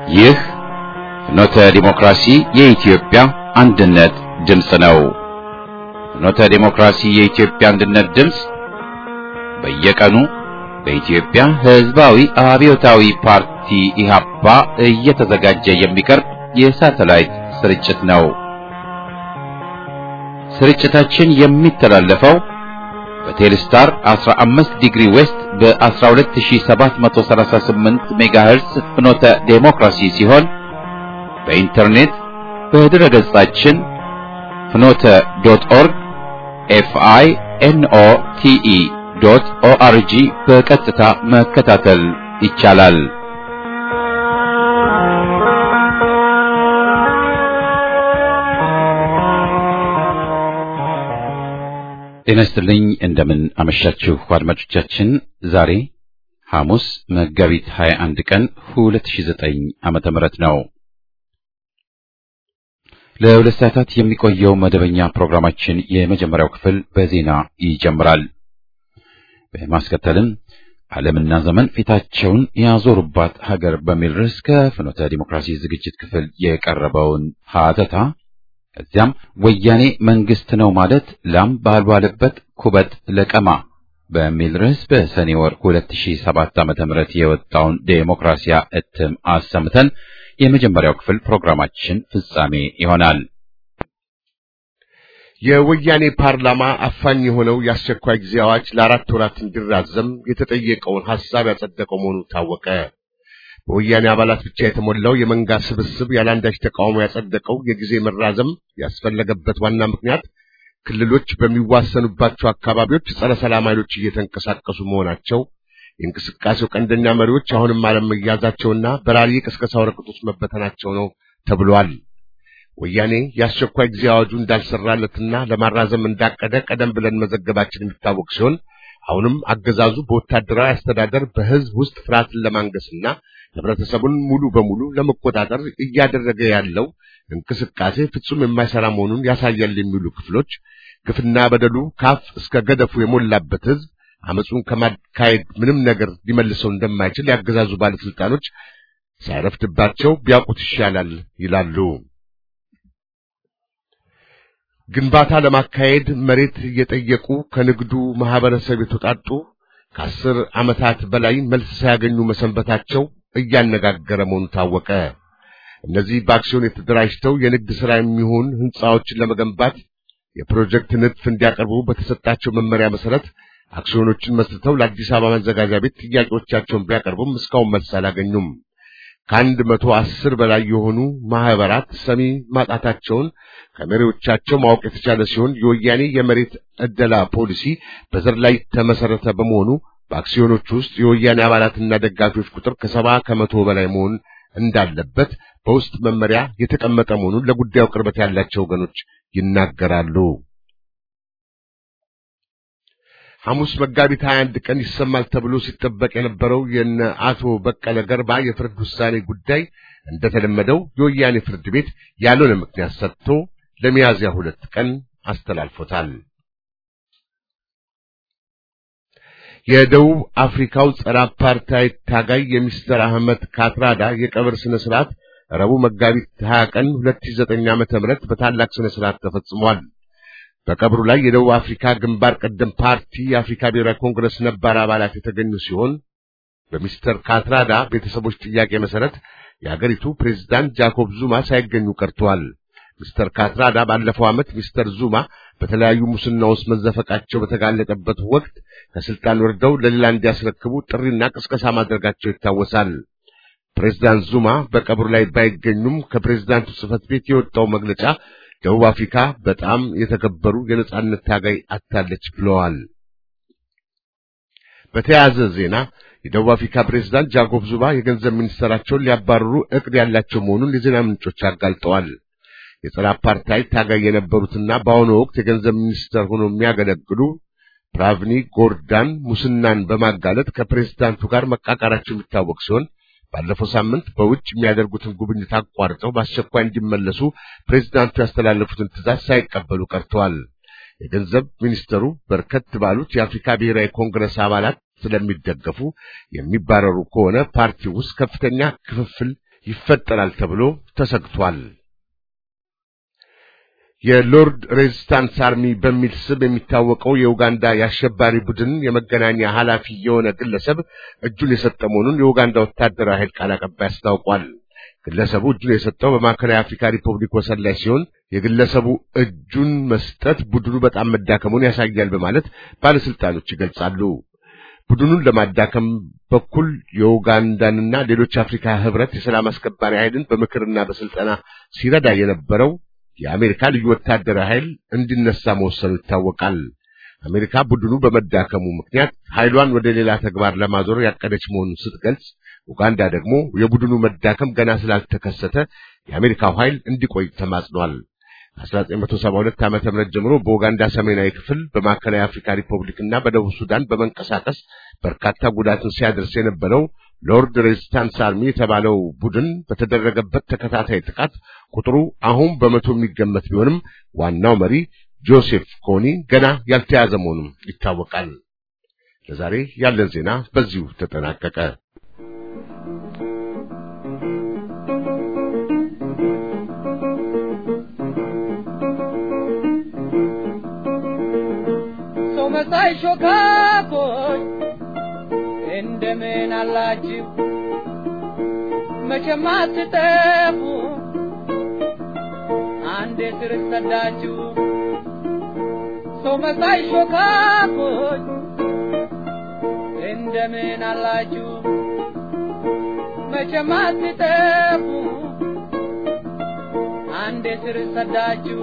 ይህ ፍኖተ ዲሞክራሲ የኢትዮጵያ አንድነት ድምፅ ነው። ፍኖተ ዲሞክራሲ የኢትዮጵያ አንድነት ድምፅ በየቀኑ በኢትዮጵያ ሕዝባዊ አብዮታዊ ፓርቲ ኢህአፓ እየተዘጋጀ የሚቀርብ የሳተላይት ስርጭት ነው። ስርጭታችን የሚተላለፈው በቴሌስታር 15 ዲግሪ ዌስት በ12738 ሜጋሄርስ ፍኖተ ዴሞክራሲ ሲሆን በኢንተርኔት በድረ ገጻችን ፍኖተ ዶት ኦርግ ኤፍአይ ኤንኦ ቲኢ ዶት ኦአርጂ በቀጥታ መከታተል ይቻላል። ጤና ይስጥልኝ። እንደምን አመሻችሁ አድማጮቻችን። ዛሬ ሐሙስ መጋቢት 21 ቀን 2009 ዓመተ ምህረት ነው። ለሁለት ሰዓታት የሚቆየው መደበኛ ፕሮግራማችን የመጀመሪያው ክፍል በዜና ይጀምራል። በማስከተልም ዓለምና ዘመን ፊታቸውን ያዞሩባት ሀገር በሚል ርዕስ ከፍኖተ ዲሞክራሲ ዝግጅት ክፍል የቀረበውን ሀተታ ከዚያም ወያኔ መንግስት ነው ማለት ላም ባልዋለበት ኩበት ለቀማ በሚል ርዕስ በሰኔ ወር 2007 ዓመተ ምህረት የወጣውን ዴሞክራሲያ እትም አሰምተን የመጀመሪያው ክፍል ፕሮግራማችን ፍጻሜ ይሆናል። የወያኔ ፓርላማ አፋኝ የሆነው የአስቸኳይ ጊዜ አዋጅ ለአራት ወራት እንዲራዘም የተጠየቀውን ሐሳብ ያጸደቀው መሆኑ ታወቀ። በወያኔ አባላት ብቻ የተሞላው የመንጋ ስብስብ ያለአንዳች ተቃውሞ ያጸደቀው የጊዜ መራዘም ያስፈለገበት ዋና ምክንያት ክልሎች በሚዋሰኑባቸው አካባቢዎች ጸረ ሰላም ኃይሎች እየተንቀሳቀሱ መሆናቸው፣ የእንቅስቃሴው ቀንደኛ መሪዎች አሁንም አለመያዛቸውና በራሪ የቅስቀሳ ወረቀቶች መበተናቸው ነው ተብሏል። ወያኔ የአስቸኳይ ጊዜ አዋጁ እንዳልሰራለትና ለማራዘም እንዳቀደ ቀደም ብለን መዘገባችን የሚታወቅ ሲሆን አሁንም አገዛዙ በወታደራዊ አስተዳደር በሕዝብ ውስጥ ፍርሃትን ለማንገስና ህብረተሰቡን ሙሉ በሙሉ ለመቆጣጠር እያደረገ ያለው እንቅስቃሴ ፍጹም የማይሰራ መሆኑን ያሳያል የሚሉ ክፍሎች ግፍና በደሉ ካፍ እስከ ገደፉ የሞላበት ሕዝብ አመፁን ከማካሄድ ምንም ነገር ሊመልሰው እንደማይችል ያገዛዙ ባለስልጣኖች ሳይረፍድባቸው ቢያውቁት ይሻላል ይላሉ። ግንባታ ለማካሄድ መሬት እየጠየቁ ከንግዱ ማህበረሰብ የተውጣጡ ከአስር ዓመታት በላይ መልስ ሳያገኙ መሰንበታቸው እያነጋገረ መሆኑ ታወቀ። እነዚህ በአክሲዮን የተደራጅተው የንግድ ሥራ የሚሆን ሕንፃዎችን ለመገንባት የፕሮጀክት ንድፍ እንዲያቀርቡ በተሰጣቸው መመሪያ መሰረት አክሲዮኖችን መስርተው ለአዲስ አበባ መዘጋጃ ቤት ጥያቄዎቻቸውን ቢያቀርቡም እስካሁን መልስ አላገኙም። ከአንድ መቶ አስር በላይ የሆኑ ማህበራት ሰሚ ማጣታቸውን ከመሪዎቻቸው ማወቅ የተቻለ ሲሆን የወያኔ የመሬት ዕደላ ፖሊሲ በዘር ላይ ተመሰረተ በመሆኑ በአክሲዮኖች ውስጥ የወያኔ አባላትና ደጋፊዎች ቁጥር ከሰባ ከመቶ በላይ መሆን እንዳለበት በውስጥ መመሪያ የተቀመጠ መሆኑን ለጉዳዩ ቅርበት ያላቸው ወገኖች ይናገራሉ። ሐሙስ መጋቢት 21 ቀን ይሰማል ተብሎ ሲጠበቅ የነበረው የነ አቶ በቀለ ገርባ የፍርድ ውሳኔ ጉዳይ እንደተለመደው የወያኔ ፍርድ ቤት ያልሆነ ምክንያት ሰጥቶ ለሚያዝያ ሁለት ቀን አስተላልፎታል። የደቡብ አፍሪካው ጸረ አፓርታይድ ታጋይ የሚስተር አህመድ ካትራዳ የቀብር ስነ ስርዓት ረቡዕ መጋቢት 20 ቀን 2009 ዓመተ ምህረት በታላቅ ስነ ስርዓት ተፈጽሟል። በቀብሩ ላይ የደቡብ አፍሪካ ግንባር ቀደም ፓርቲ የአፍሪካ ብሔራዊ ኮንግረስ ነባር አባላት የተገኙ ሲሆን በሚስተር ካትራዳ ቤተሰቦች ጥያቄ መሰረት የአገሪቱ ፕሬዝዳንት ጃኮብ ዙማ ሳይገኙ ቀርተዋል። ሚስተር ካትራዳ ባለፈው ዓመት ሚስተር ዙማ በተለያዩ ሙስና ውስጥ መዘፈቃቸው በተጋለጠበት ወቅት ከስልጣን ወርደው ለሌላ እንዲያስረክቡ ጥሪና ቅስቀሳ ማድረጋቸው ይታወሳል። ፕሬዝዳንት ዙማ በቀብሩ ላይ ባይገኙም ከፕሬዝዳንቱ ጽሕፈት ቤት የወጣው መግለጫ ደቡብ አፍሪካ በጣም የተከበሩ የነጻነት ታጋይ አታለች ብለዋል። በተያያዘ ዜና የደቡብ አፍሪካ ፕሬዝዳንት ጃኮብ ዙማ የገንዘብ ሚኒስትራቸውን ሊያባርሩ እቅድ ያላቸው መሆኑን የዜና ምንጮች አጋልጠዋል። የጸረ አፓርታይድ ታጋይ የነበሩትና በአሁኑ ወቅት የገንዘብ ሚኒስትር ሆነው የሚያገለግሉ ፕራቭኒ ጎርዳን ሙስናን በማጋለጥ ከፕሬዝዳንቱ ጋር መቃቃራቸው የሚታወቅ ሲሆን ባለፈው ሳምንት በውጭ የሚያደርጉትን ጉብኝት አቋርጠው በአስቸኳይ እንዲመለሱ ፕሬዝዳንቱ ያስተላለፉትን ትዕዛዝ ሳይቀበሉ ቀርተዋል። የገንዘብ ሚኒስተሩ በርከት ባሉት የአፍሪካ ብሔራዊ ኮንግረስ አባላት ስለሚደገፉ የሚባረሩ ከሆነ ፓርቲው ውስጥ ከፍተኛ ክፍፍል ይፈጠራል ተብሎ ተሰግቷል። የሎርድ ሬዚስታንስ አርሚ በሚል ስም የሚታወቀው የኡጋንዳ የአሸባሪ ቡድን የመገናኛ ኃላፊ የሆነ ግለሰብ እጁን የሰጠ መሆኑን የኡጋንዳ ወታደራዊ ኃይል ቃል አቀባይ አስታውቋል። ግለሰቡ እጁን የሰጠው በማዕከላዊ አፍሪካ ሪፐብሊክ ወሰን ላይ ሲሆን የግለሰቡ እጁን መስጠት ቡድኑ በጣም መዳከሙን ያሳያል በማለት ባለስልጣኖች ይገልጻሉ። ቡድኑን ለማዳከም በኩል የኡጋንዳንና ሌሎች አፍሪካ ህብረት የሰላም አስከባሪ ኃይልን በምክርና በስልጠና ሲረዳ የነበረው የአሜሪካ ልዩ ወታደራዊ ኃይል እንዲነሳ መወሰኑ ይታወቃል። አሜሪካ ቡድኑ በመዳከሙ ምክንያት ኃይሏን ወደ ሌላ ተግባር ለማዞር ያቀደች መሆኑን ስትገልጽ፣ ኡጋንዳ ደግሞ የቡድኑ መዳከም ገና ስላልተከሰተ የአሜሪካው ኃይል እንዲቆይ ተማጽኗል። ከ1972 ዓ.ም ጀምሮ በኡጋንዳ ሰሜናዊ ክፍል በማዕከላዊ አፍሪካ ሪፐብሊክ እና በደቡብ ሱዳን በመንቀሳቀስ በርካታ ጉዳትን ሲያደርስ የነበረው ሎርድ ሬዚስታንስ አርሚ የተባለው ቡድን በተደረገበት ተከታታይ ጥቃት ቁጥሩ አሁን በመቶ የሚገመት ቢሆንም ዋናው መሪ ጆሴፍ ኮኒ ገና ያልተያዘ መሆኑም ይታወቃል። ለዛሬ ያለን ዜና በዚሁ ተጠናቀቀ። ሰው መሳይ ሾካኮች እንደምን አላችሁ? መቼም አትጠፉ አንዴ ስር ሰዳችሁ። ሰው መሳይ ሾካኮች እንደምን አላችሁ? መቼም አትጠፉ አንዴ ስር ሰዳችሁ።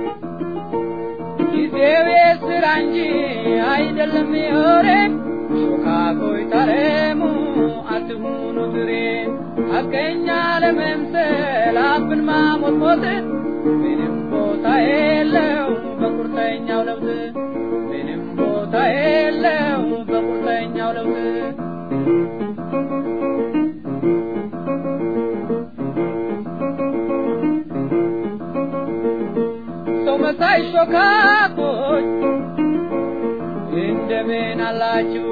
ጊዜው የስራ እንጂ አይደለም የወሬ ሾካኮይ ታረሙ አትሁኑ ትሬ ሐቀኛ ለመምሰል አፍን ማሞጥሞጥ ምንም ቦታ የለው በቁርጠኛው ለውጥ ምንም ቦታ የለው በቁርጠኛው ለውጥ ሰው መሳይ ሾካኮች እንደምን አላችሁ?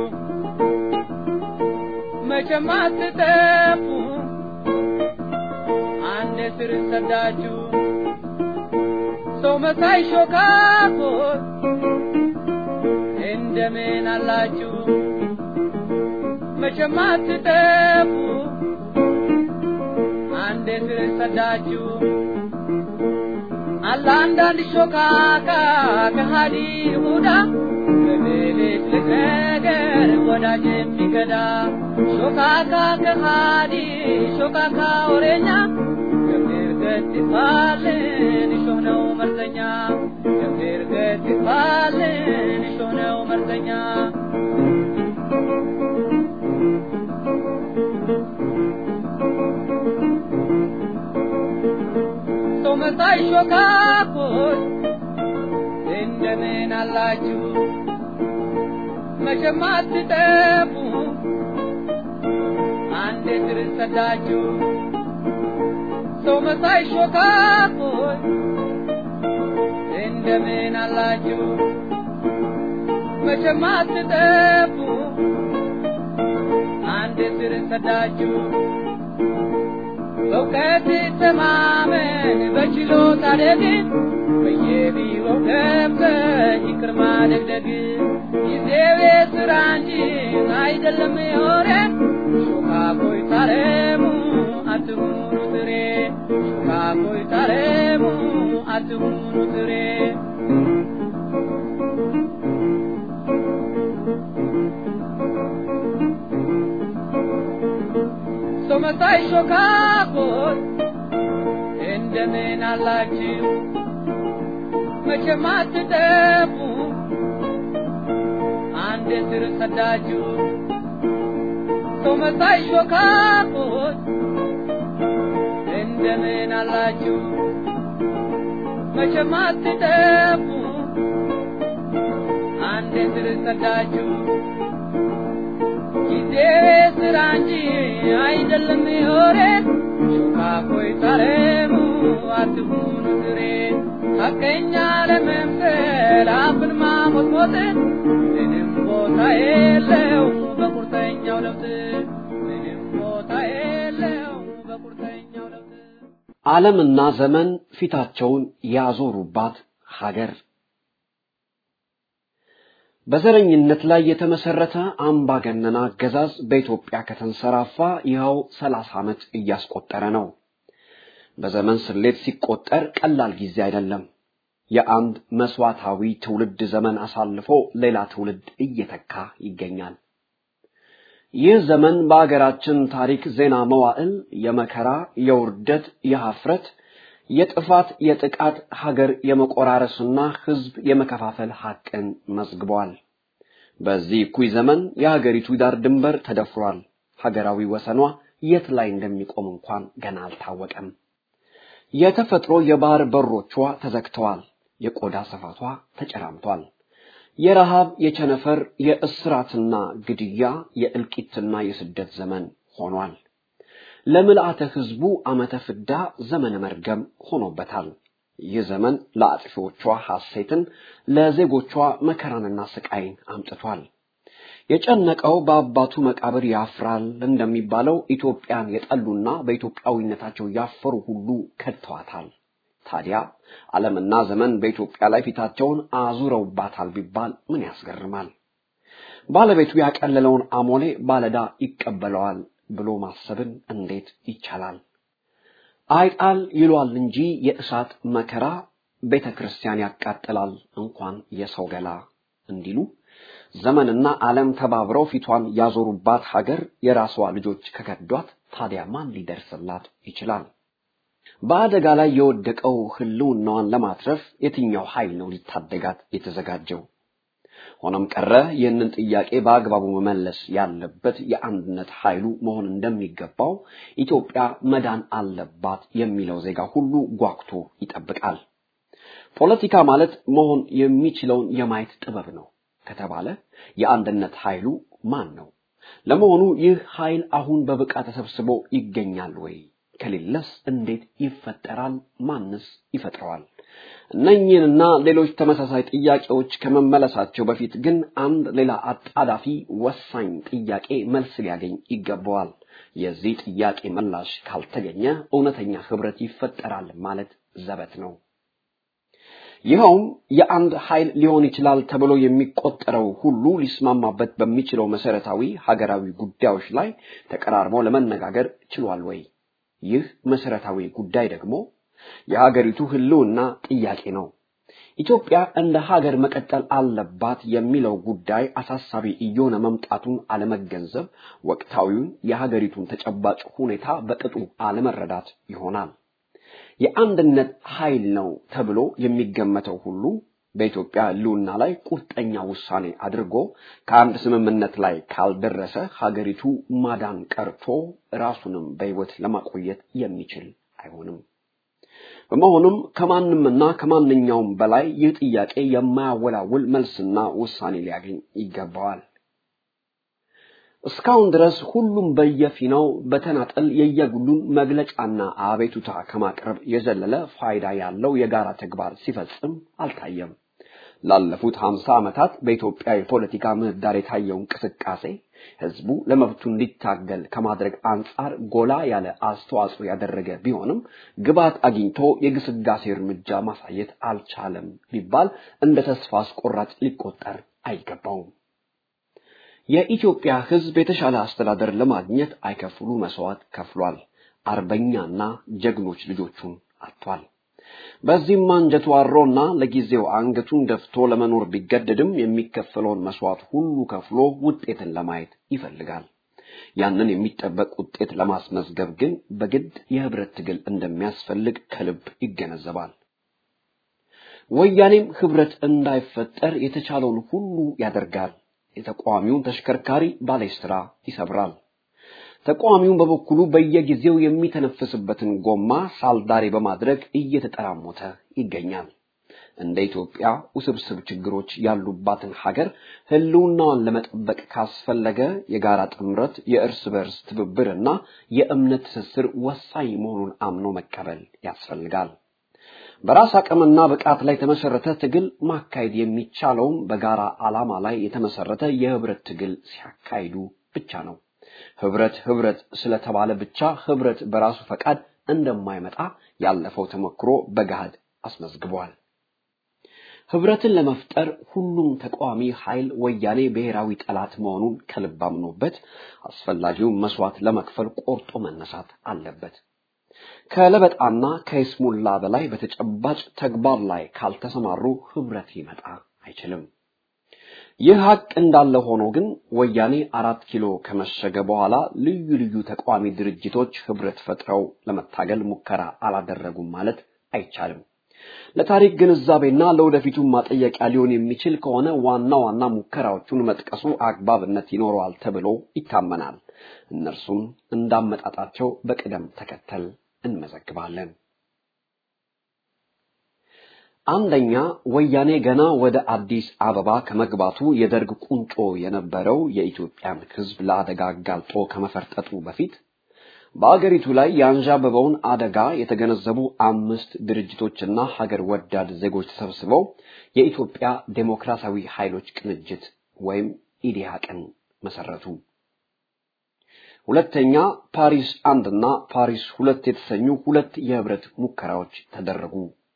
መቼም አትጠፉ አንድ ስር ሰዳችሁ። ሰው መሳይ ሾካኮች እንደምን አላችሁ? መቼም አትጠፉ አንድ ስር ሰዳችሁ። አለ አንዳንድ ሾካካ ከሃዲ ይሁዳ በሌሊት ነገር ወዳጅ የሚገዳ ሾካካ ከሃዲ ሾካካ ወሬኛ ገብር ገት ይባልን እሾህ ነው መርዘኛ ገብር ገት ይባልን እሾህ ነው መርዘኛ ሰው መሳይ ሾካኮች እንደምን አላችሁ? መቼም አትጠፉ አንዴ ስር ሰዳችሁ። ሰው መሳይ ሾካኮች እንደምን አላችሁ? መቼም አትጠፉ አንዴ ስር ሰዳችሁ። በእውቀት ተማመን በችሎታ ደግ በየቢሮው ገብተህ ይቅር ማደግደግ ጊዜው የሥራ እንጂ አይደለም የወሬ ሾካኮይ ታረሙ አትሁኑ ትሬ ሾካኮይ ታረሙ አትሁኑ ትሬ ሰው መሳይ ሾካኮች እንደምን አላችሁ? መቼም አትጠፉ አንድ ስር ሰዳችሁ። ሰው መሳይ ሾካኮች እንደምን አላችሁ? መቼም አትጠፉ አንድ ስር ሰዳችሁ። ጊዜ ስራ እንጂ አይደለም የወሬ ሾካኮይ ታረሙ አትሁኑ ትሬ ሐቀኛ ለመምሰል አፍን ማሞጥሞጥ ምንም ቦታ የለው በቁርጠኛው ለውጥ ምንም ቦታ የለው በቁርጠኛው ዓለምና ዘመን ፊታቸውን ያዞሩባት ሀገር በዘረኝነት ላይ የተመሰረተ አምባገነን አገዛዝ በኢትዮጵያ ከተንሰራፋ ይኸው ሰላሳ ዓመት እያስቆጠረ ነው። በዘመን ስሌት ሲቆጠር ቀላል ጊዜ አይደለም። የአንድ መስዋዕታዊ ትውልድ ዘመን አሳልፎ ሌላ ትውልድ እየተካ ይገኛል። ይህ ዘመን በአገራችን ታሪክ ዜና መዋዕል የመከራ፣ የውርደት፣ የሀፍረት፣ የጥፋት፣ የጥቃት፣ ሀገር የመቆራረስና ሕዝብ የመከፋፈል ሐቅን መዝግቧል። በዚህ እኩይ ዘመን የሀገሪቱ ዳር ድንበር ተደፍሯል። ሀገራዊ ወሰኗ የት ላይ እንደሚቆም እንኳን ገና አልታወቀም። የተፈጥሮ የባህር በሮቿ ተዘግተዋል። የቆዳ ስፋቷ ተጨራምቷል። የረሃብ፣ የቸነፈር፣ የእስራትና ግድያ፣ የእልቂትና የስደት ዘመን ሆኗል። ለምልአተ ሕዝቡ ዓመተ ፍዳ ዘመነ መርገም ሆኖበታል። ይህ ዘመን ለአጥፊዎቿ ሐሴትን፣ ለዜጎቿ መከራንና ስቃይን አምጥቷል። የጨነቀው በአባቱ መቃብር ያፍራል እንደሚባለው ኢትዮጵያን የጠሉና በኢትዮጵያዊነታቸው ያፈሩ ሁሉ ከድተዋታል። ታዲያ ዓለምና ዘመን በኢትዮጵያ ላይ ፊታቸውን አዙረውባታል ቢባል ምን ያስገርማል? ባለቤቱ ያቀለለውን አሞሌ ባለዳ ይቀበለዋል ብሎ ማሰብን እንዴት ይቻላል? አይጣል ይሏል እንጂ የእሳት መከራ ቤተ ክርስቲያን ያቃጥላል እንኳን የሰው ገላ እንዲሉ ዘመንና ዓለም ተባብረው ፊቷን ያዞሩባት ሀገር የራሷ ልጆች ከከዷት ታዲያ ማን ሊደርስላት ይችላል? በአደጋ ላይ የወደቀው ሕልውናዋን ለማትረፍ የትኛው ኃይል ነው ሊታደጋት የተዘጋጀው? ሆኖም ቀረ ይህንን ጥያቄ በአግባቡ መመለስ ያለበት የአንድነት ኃይሉ መሆን እንደሚገባው ኢትዮጵያ መዳን አለባት የሚለው ዜጋ ሁሉ ጓጉቶ ይጠብቃል። ፖለቲካ ማለት መሆን የሚችለውን የማየት ጥበብ ነው ከተባለ የአንድነት ኃይሉ ማን ነው? ለመሆኑ ይህ ኃይል አሁን በብቃት ተሰብስቦ ይገኛል ወይ? ከሌለስ እንዴት ይፈጠራል? ማንስ ይፈጥረዋል? እነኚህንና ሌሎች ተመሳሳይ ጥያቄዎች ከመመለሳቸው በፊት ግን አንድ ሌላ አጣዳፊ ወሳኝ ጥያቄ መልስ ሊያገኝ ይገባዋል። የዚህ ጥያቄ ምላሽ ካልተገኘ እውነተኛ ህብረት ይፈጠራል ማለት ዘበት ነው። ይኸውም የአንድ ኃይል ሊሆን ይችላል ተብሎ የሚቆጠረው ሁሉ ሊስማማበት በሚችለው መሰረታዊ ሀገራዊ ጉዳዮች ላይ ተቀራርቦ ለመነጋገር ችሏል ወይ? ይህ መሰረታዊ ጉዳይ ደግሞ የሀገሪቱ ህልውና ጥያቄ ነው። ኢትዮጵያ እንደ ሀገር መቀጠል አለባት የሚለው ጉዳይ አሳሳቢ እየሆነ መምጣቱን አለመገንዘብ ወቅታዊውን የሀገሪቱን ተጨባጭ ሁኔታ በቅጡ አለመረዳት ይሆናል። የአንድነት ኃይል ነው ተብሎ የሚገመተው ሁሉ በኢትዮጵያ ህልውና ላይ ቁርጠኛ ውሳኔ አድርጎ ከአንድ ስምምነት ላይ ካልደረሰ ሀገሪቱ ማዳን ቀርቶ ራሱንም በሕይወት ለማቆየት የሚችል አይሆንም። በመሆኑም ከማንምና ከማንኛውም በላይ ይህ ጥያቄ የማያወላውል መልስና ውሳኔ ሊያገኝ ይገባዋል። እስካሁን ድረስ ሁሉም በየፊናው በተናጠል የየግሉን መግለጫና አቤቱታ ከማቅረብ የዘለለ ፋይዳ ያለው የጋራ ተግባር ሲፈጽም አልታየም። ላለፉት ሀምሳ ዓመታት በኢትዮጵያ የፖለቲካ ምህዳር የታየው እንቅስቃሴ ህዝቡ ለመብቱ እንዲታገል ከማድረግ አንጻር ጎላ ያለ አስተዋጽኦ ያደረገ ቢሆንም ግባት አግኝቶ የግስጋሴ እርምጃ ማሳየት አልቻለም ቢባል እንደ ተስፋ አስቆራጭ ሊቆጠር አይገባውም። የኢትዮጵያ ህዝብ የተሻለ አስተዳደር ለማግኘት አይከፍሉ መስዋዕት ከፍሏል። አርበኛና ጀግኖች ልጆቹን አጥቷል። በዚህም አንጀቱ አሮና ለጊዜው አንገቱን ደፍቶ ለመኖር ቢገደድም የሚከፈለውን መስዋዕት ሁሉ ከፍሎ ውጤትን ለማየት ይፈልጋል። ያንን የሚጠበቅ ውጤት ለማስመዝገብ ግን በግድ የህብረት ትግል እንደሚያስፈልግ ከልብ ይገነዘባል። ወያኔም ህብረት እንዳይፈጠር የተቻለውን ሁሉ ያደርጋል። የተቃዋሚውን ተሽከርካሪ ባሌስትራ ይሰብራል። ተቃዋሚውን በበኩሉ በየጊዜው የሚተነፍስበትን ጎማ ሳልዳሬ በማድረግ እየተጠራሞተ ይገኛል። እንደ ኢትዮጵያ ውስብስብ ችግሮች ያሉባትን ሀገር ህልውናዋን ለመጠበቅ ካስፈለገ የጋራ ጥምረት፣ የእርስ በርስ ትብብርና የእምነት ትስስር ወሳኝ መሆኑን አምኖ መቀበል ያስፈልጋል። በራስ አቅምና ብቃት ላይ የተመሰረተ ትግል ማካሄድ የሚቻለውም በጋራ ዓላማ ላይ የተመሰረተ የህብረት ትግል ሲያካሂዱ ብቻ ነው። ህብረት ህብረት ስለተባለ ብቻ ህብረት በራሱ ፈቃድ እንደማይመጣ ያለፈው ተሞክሮ በገሃድ አስመዝግቧል። ህብረትን ለመፍጠር ሁሉም ተቃዋሚ ኃይል ወያኔ ብሔራዊ ጠላት መሆኑን ከልብ አምኖበት አስፈላጊውን መስዋዕት ለመክፈል ቆርጦ መነሳት አለበት። ከለበጣና ከይስሙላ በላይ በተጨባጭ ተግባር ላይ ካልተሰማሩ ህብረት ሊመጣ አይችልም። ይህ ሀቅ እንዳለ ሆኖ ግን ወያኔ አራት ኪሎ ከመሸገ በኋላ ልዩ ልዩ ተቃዋሚ ድርጅቶች ህብረት ፈጥረው ለመታገል ሙከራ አላደረጉም ማለት አይቻልም። ለታሪክ ግንዛቤና ለወደፊቱ ማጠየቂያ ሊሆን የሚችል ከሆነ ዋና ዋና ሙከራዎቹን መጥቀሱ አግባብነት ይኖረዋል ተብሎ ይታመናል። እነርሱም እንዳመጣጣቸው በቅደም ተከተል እንመዘግባለን። አንደኛ ወያኔ ገና ወደ አዲስ አበባ ከመግባቱ የደርግ ቁንጮ የነበረው የኢትዮጵያን ህዝብ ለአደጋ አጋልጦ ከመፈርጠጡ በፊት በአገሪቱ ላይ ያንዣበበውን አደጋ የተገነዘቡ አምስት ድርጅቶችና ሀገር ወዳድ ዜጎች ተሰብስበው የኢትዮጵያ ዴሞክራሲያዊ ኃይሎች ቅንጅት ወይም ኢዲሃቅን መሰረቱ። ሁለተኛ ፓሪስ አንድና ፓሪስ ሁለት የተሰኙ ሁለት የህብረት ሙከራዎች ተደረጉ።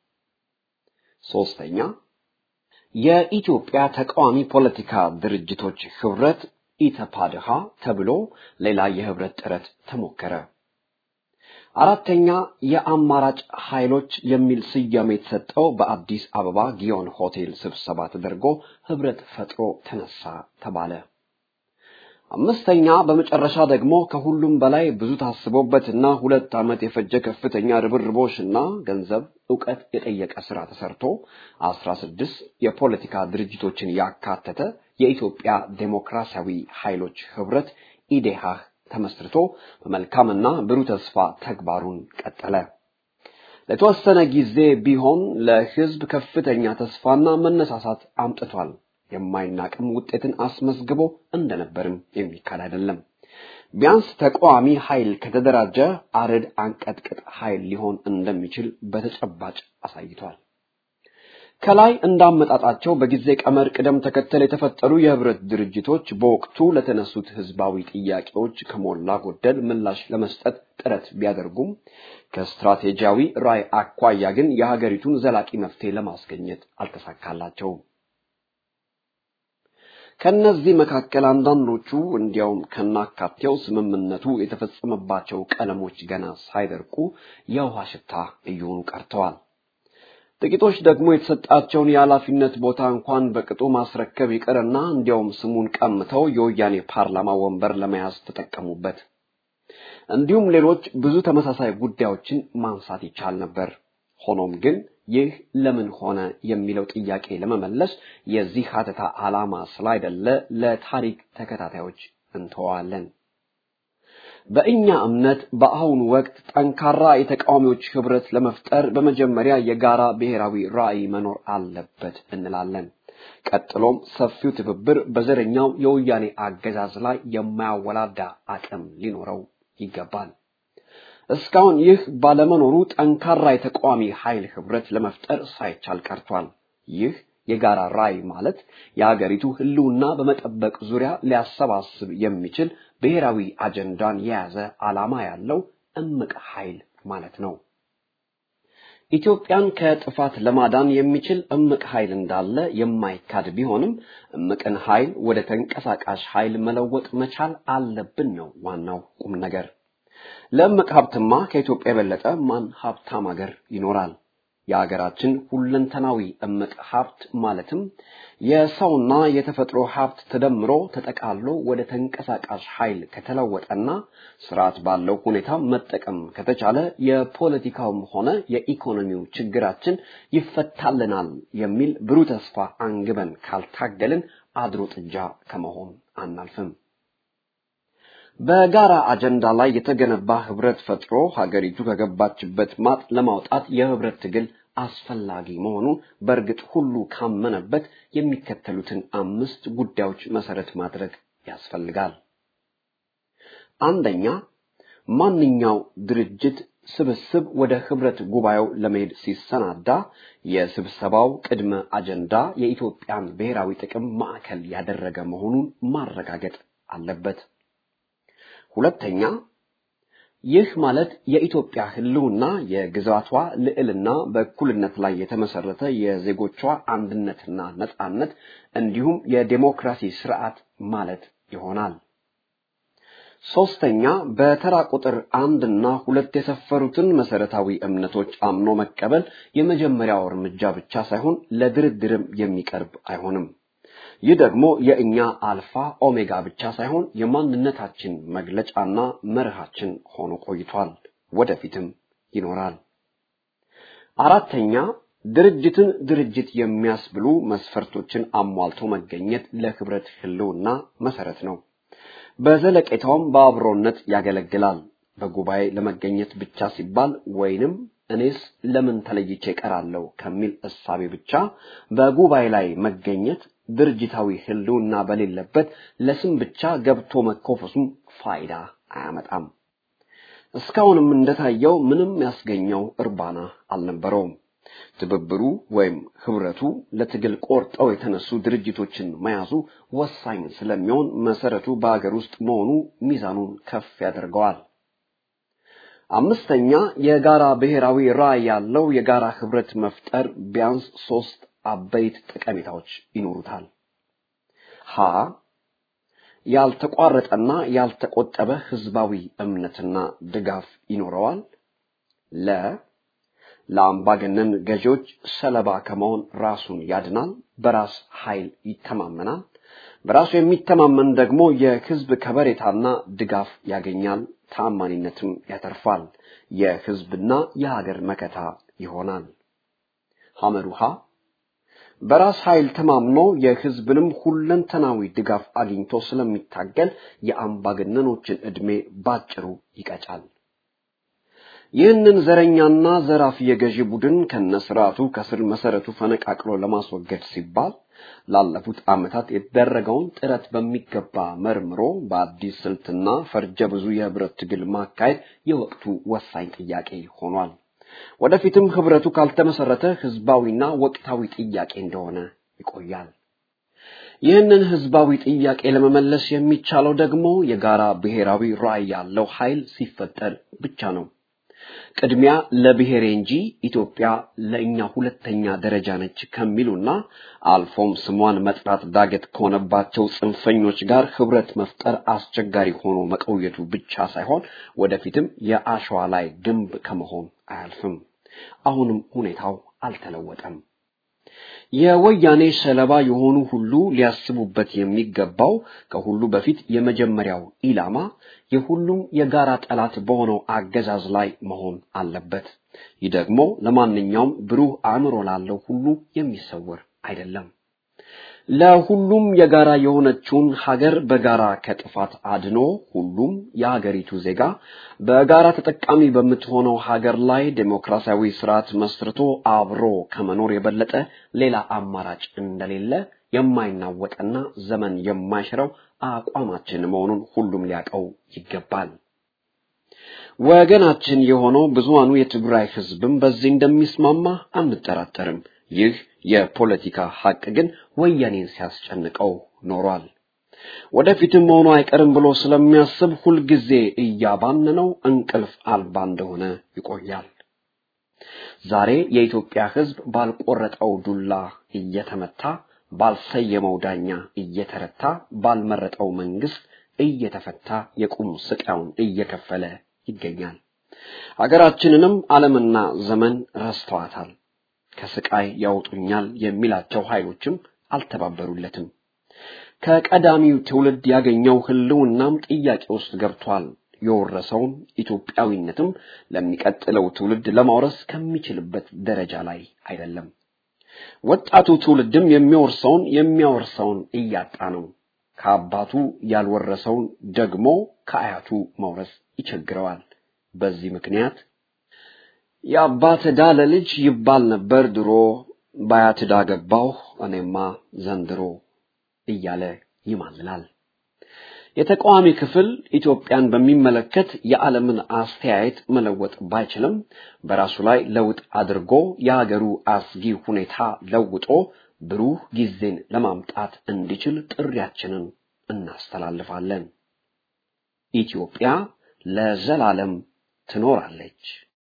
ሶስተኛ የኢትዮጵያ ተቃዋሚ ፖለቲካ ድርጅቶች ህብረት ኢተፓድሃ ተብሎ ሌላ የህብረት ጥረት ተሞከረ። አራተኛ የአማራጭ ኃይሎች የሚል ስያሜ የተሰጠው በአዲስ አበባ ጊዮን ሆቴል ስብሰባ ተደርጎ ህብረት ፈጥሮ ተነሳ ተባለ። አምስተኛ በመጨረሻ ደግሞ ከሁሉም በላይ ብዙ ታስቦበትና ሁለት ዓመት የፈጀ ከፍተኛ ርብርቦሽና ገንዘብ እውቀት የጠየቀ ስራ ተሰርቶ አስራ ስድስት የፖለቲካ ድርጅቶችን ያካተተ የኢትዮጵያ ዴሞክራሲያዊ ኃይሎች ህብረት ኢዴሃህ ተመስርቶ በመልካምና ብሩህ ተስፋ ተግባሩን ቀጠለ። ለተወሰነ ጊዜ ቢሆን ለህዝብ ከፍተኛ ተስፋና መነሳሳት አምጥቷል። የማይናቅም ውጤትን አስመዝግቦ እንደነበርም የሚካድ አይደለም። ቢያንስ ተቃዋሚ ኃይል ከተደራጀ አረድ አንቀጥቅጥ ኃይል ሊሆን እንደሚችል በተጨባጭ አሳይቷል። ከላይ እንዳመጣጣቸው በጊዜ ቀመር ቅደም ተከተል የተፈጠሩ የህብረት ድርጅቶች በወቅቱ ለተነሱት ህዝባዊ ጥያቄዎች ከሞላ ጎደል ምላሽ ለመስጠት ጥረት ቢያደርጉም ከስትራቴጂያዊ ራዕይ አኳያ ግን የሀገሪቱን ዘላቂ መፍትሄ ለማስገኘት አልተሳካላቸውም። ከነዚህ መካከል አንዳንዶቹ እንዲያውም ከናካቴው ስምምነቱ የተፈጸመባቸው ቀለሞች ገና ሳይደርቁ የውሃ ሽታ እየሆኑ ቀርተዋል። ጥቂቶች ደግሞ የተሰጣቸውን የኃላፊነት ቦታ እንኳን በቅጡ ማስረከብ ይቅርና እንዲያውም ስሙን ቀምተው የወያኔ ፓርላማ ወንበር ለመያዝ ተጠቀሙበት። እንዲሁም ሌሎች ብዙ ተመሳሳይ ጉዳዮችን ማንሳት ይቻል ነበር። ሆኖም ግን ይህ ለምን ሆነ የሚለው ጥያቄ ለመመለስ የዚህ ሀተታ ዓላማ ስላይደለ ለታሪክ ተከታታዮች እንተዋለን። በእኛ እምነት በአሁኑ ወቅት ጠንካራ የተቃዋሚዎች ህብረት ለመፍጠር በመጀመሪያ የጋራ ብሔራዊ ራዕይ መኖር አለበት እንላለን። ቀጥሎም ሰፊው ትብብር በዘረኛው የወያኔ አገዛዝ ላይ የማያወላዳ አቅም ሊኖረው ይገባል። እስካሁን ይህ ባለመኖሩ ጠንካራ የተቃዋሚ ኃይል ህብረት ለመፍጠር ሳይቻል ቀርቷል። ይህ የጋራ ራዕይ ማለት የሀገሪቱ ህልውና በመጠበቅ ዙሪያ ሊያሰባስብ የሚችል ብሔራዊ አጀንዳን የያዘ ዓላማ ያለው እምቅ ኃይል ማለት ነው። ኢትዮጵያን ከጥፋት ለማዳን የሚችል እምቅ ኃይል እንዳለ የማይካድ ቢሆንም እምቅን ኃይል ወደ ተንቀሳቃሽ ኃይል መለወጥ መቻል አለብን ነው ዋናው ቁም ነገር። ለእምቅ ሀብትማ ከኢትዮጵያ የበለጠ ማን ሀብታም ሀገር ይኖራል? የሀገራችን ሁለንተናዊ እምቅ ሀብት ማለትም የሰውና የተፈጥሮ ሀብት ተደምሮ ተጠቃሎ ወደ ተንቀሳቃሽ ኃይል ከተለወጠና ስርዓት ባለው ሁኔታ መጠቀም ከተቻለ የፖለቲካውም ሆነ የኢኮኖሚው ችግራችን ይፈታልናል የሚል ብሩህ ተስፋ አንግበን ካልታገልን አድሮ ጥጃ ከመሆን አናልፍም። በጋራ አጀንዳ ላይ የተገነባ ህብረት ፈጥሮ ሀገሪቱ ከገባችበት ማጥ ለማውጣት የህብረት ትግል አስፈላጊ መሆኑን በእርግጥ ሁሉ ካመነበት የሚከተሉትን አምስት ጉዳዮች መሰረት ማድረግ ያስፈልጋል። አንደኛ፣ ማንኛው ድርጅት ስብስብ ወደ ህብረት ጉባኤው ለመሄድ ሲሰናዳ የስብሰባው ቅድመ አጀንዳ የኢትዮጵያን ብሔራዊ ጥቅም ማዕከል ያደረገ መሆኑን ማረጋገጥ አለበት። ሁለተኛ ይህ ማለት የኢትዮጵያ ህልውና የግዛቷ ልዕልና በእኩልነት ላይ የተመሰረተ የዜጎቿ አንድነትና ነጻነት እንዲሁም የዴሞክራሲ ስርዓት ማለት ይሆናል። ሶስተኛ በተራ ቁጥር አንድ እና ሁለት የሰፈሩትን መሰረታዊ እምነቶች አምኖ መቀበል የመጀመሪያው እርምጃ ብቻ ሳይሆን ለድርድርም የሚቀርብ አይሆንም። ይህ ደግሞ የእኛ አልፋ ኦሜጋ ብቻ ሳይሆን የማንነታችን መግለጫና መርሃችን ሆኖ ቆይቷል፣ ወደፊትም ይኖራል። አራተኛ ድርጅትን ድርጅት የሚያስብሉ መስፈርቶችን አሟልቶ መገኘት ለህብረት ህልውና መሰረት ነው። በዘለቄታውም በአብሮነት ያገለግላል። በጉባኤ ለመገኘት ብቻ ሲባል ወይንም እኔስ ለምን ተለይቼ እቀራለሁ ከሚል እሳቤ ብቻ በጉባኤ ላይ መገኘት ድርጅታዊ ህልውና በሌለበት ለስም ብቻ ገብቶ መኮፈሱም ፋይዳ አያመጣም። እስካሁንም እንደታየው ምንም ያስገኘው እርባና አልነበረውም። ትብብሩ ወይም ህብረቱ ለትግል ቆርጠው የተነሱ ድርጅቶችን መያዙ ወሳኝ ስለሚሆን መሰረቱ በአገር ውስጥ መሆኑ ሚዛኑን ከፍ ያደርገዋል። አምስተኛ የጋራ ብሔራዊ ራዕይ ያለው የጋራ ህብረት መፍጠር ቢያንስ ሶስት አበይት ጠቀሜታዎች ይኖሩታል። ሀ ያልተቋረጠና ያልተቆጠበ ህዝባዊ እምነትና ድጋፍ ይኖረዋል። ለ ለአምባገነን ገዢዎች ሰለባ ከመሆን ራሱን ያድናል፣ በራስ ኃይል ይተማመናል። በራሱ የሚተማመን ደግሞ የህዝብ ከበሬታና ድጋፍ ያገኛል፣ ተአማኒነትም ያተርፋል፣ የህዝብና የሀገር መከታ ይሆናል። ሐመሩሃ በራስ ኃይል ተማምኖ የህዝብንም ሁለንተናዊ ድጋፍ አግኝቶ ስለሚታገል የአምባገነኖችን ዕድሜ ባጭሩ ይቀጫል። ይህንን ዘረኛና ዘራፊ የገዢ ቡድን ከነስርዓቱ ከስር መሰረቱ ፈነቃቅሎ ለማስወገድ ሲባል ላለፉት ዓመታት የተደረገውን ጥረት በሚገባ መርምሮ በአዲስ ስልትና ፈርጀ ብዙ የህብረት ትግል ማካሄድ የወቅቱ ወሳኝ ጥያቄ ሆኗል። ወደፊትም ህብረቱ ካልተመሰረተ ህዝባዊና ወቅታዊ ጥያቄ እንደሆነ ይቆያል። ይህንን ህዝባዊ ጥያቄ ለመመለስ የሚቻለው ደግሞ የጋራ ብሔራዊ ራዕይ ያለው ኃይል ሲፈጠር ብቻ ነው። ቅድሚያ ለብሔሬ እንጂ ኢትዮጵያ ለእኛ ሁለተኛ ደረጃ ነች ከሚሉና አልፎም ስሟን መጥራት ዳገት ከሆነባቸው ጽንፈኞች ጋር ህብረት መፍጠር አስቸጋሪ ሆኖ መቆየቱ ብቻ ሳይሆን ወደፊትም የአሸዋ ላይ ግንብ ከመሆን አያልፍም። አሁንም ሁኔታው አልተለወጠም። የወያኔ ሰለባ የሆኑ ሁሉ ሊያስቡበት የሚገባው ከሁሉ በፊት የመጀመሪያው ኢላማ የሁሉም የጋራ ጠላት በሆነው አገዛዝ ላይ መሆን አለበት። ይህ ደግሞ ለማንኛውም ብሩህ አእምሮ ላለው ሁሉ የሚሰወር አይደለም። ለሁሉም የጋራ የሆነችውን ሀገር በጋራ ከጥፋት አድኖ ሁሉም የሀገሪቱ ዜጋ በጋራ ተጠቃሚ በምትሆነው ሀገር ላይ ዴሞክራሲያዊ ስርዓት መስርቶ አብሮ ከመኖር የበለጠ ሌላ አማራጭ እንደሌለ የማይናወጥና ዘመን የማይሽረው አቋማችን መሆኑን ሁሉም ሊያውቀው ይገባል። ወገናችን የሆነው ብዙሃኑ የትግራይ ህዝብም በዚህ እንደሚስማማ አንጠራጠርም። ይህ የፖለቲካ ሀቅ ግን ወያኔን ሲያስጨንቀው ኖሯል። ወደፊትም መሆኑ አይቀርም ብሎ ስለሚያስብ ሁልጊዜ እያባነነው እንቅልፍ አልባ እንደሆነ ይቆያል። ዛሬ የኢትዮጵያ ህዝብ ባልቆረጠው ዱላ እየተመታ፣ ባልሰየመው ዳኛ እየተረታ፣ ባልመረጠው መንግስት እየተፈታ የቁም ስቃዩን እየከፈለ ይገኛል። ሀገራችንንም ዓለምና ዘመን ረስተዋታል። ከስቃይ ያወጡኛል የሚላቸው ኃይሎችም አልተባበሩለትም። ከቀዳሚው ትውልድ ያገኘው ህልውናም ጥያቄ ውስጥ ገብቷል። የወረሰውን ኢትዮጵያዊነትም ለሚቀጥለው ትውልድ ለማውረስ ከሚችልበት ደረጃ ላይ አይደለም። ወጣቱ ትውልድም የሚወርሰውን የሚያወርሰውን እያጣ ነው። ከአባቱ ያልወረሰውን ደግሞ ከአያቱ መውረስ ይቸግረዋል። በዚህ ምክንያት የአባት ዕዳ ለልጅ ይባል ነበር ድሮ፣ በአያት ዕዳ ገባሁ እኔማ ዘንድሮ እያለ ይማልላል። የተቃዋሚ ክፍል ኢትዮጵያን በሚመለከት የዓለምን አስተያየት መለወጥ ባይችልም በራሱ ላይ ለውጥ አድርጎ የሀገሩ አስጊ ሁኔታ ለውጦ ብሩህ ጊዜን ለማምጣት እንዲችል ጥሪያችንን እናስተላልፋለን። ኢትዮጵያ ለዘላለም ትኖራለች።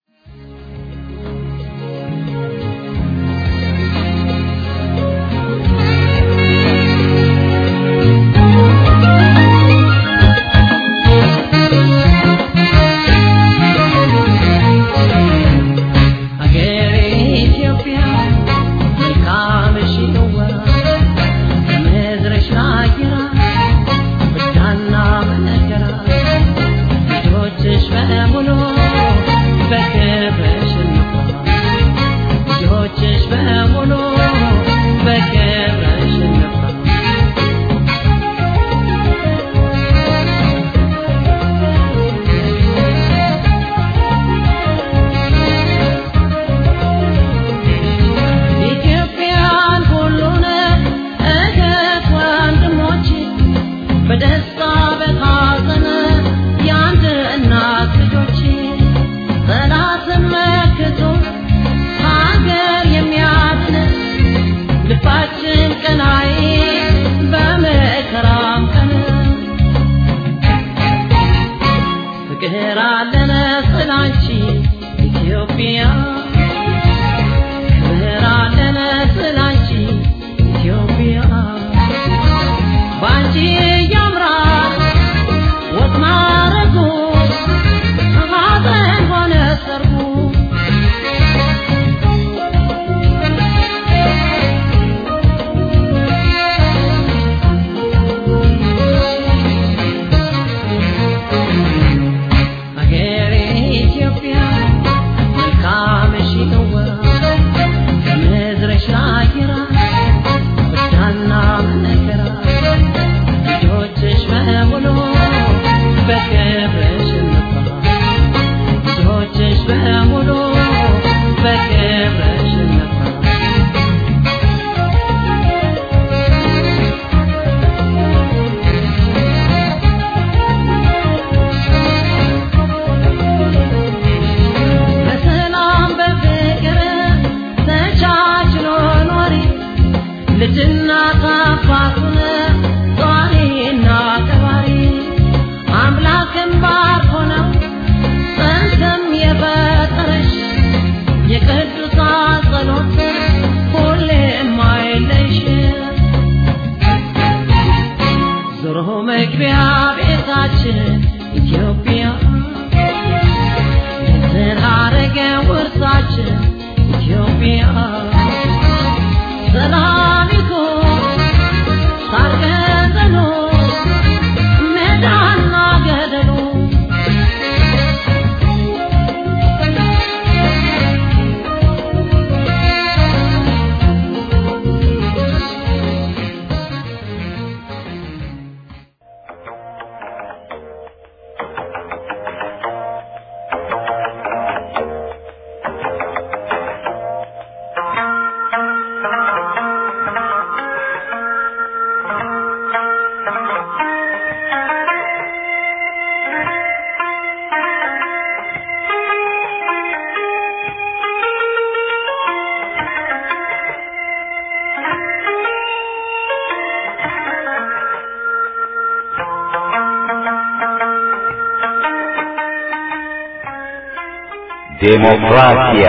ዴሞክራሲያ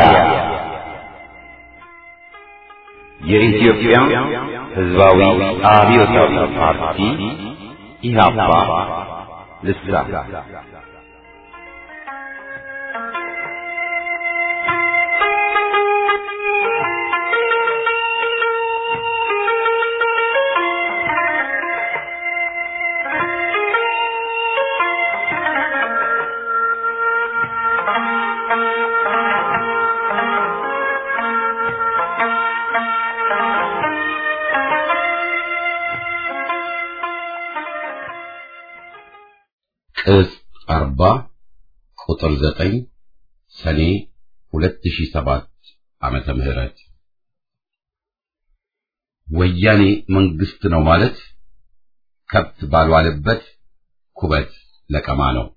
የኢትዮጵያ ሕዝባዊ አብዮታዊ ፓርቲ ኢህአፓ ልሳን ቅጽ አርባ ቁጥር ዘጠኝ ሰኔ ሁለት ሺህ ሰባት ዓመተ ምህረት ወያኔ መንግስት ነው ማለት ከብት ባልዋለበት ኩበት ለቀማ ነው።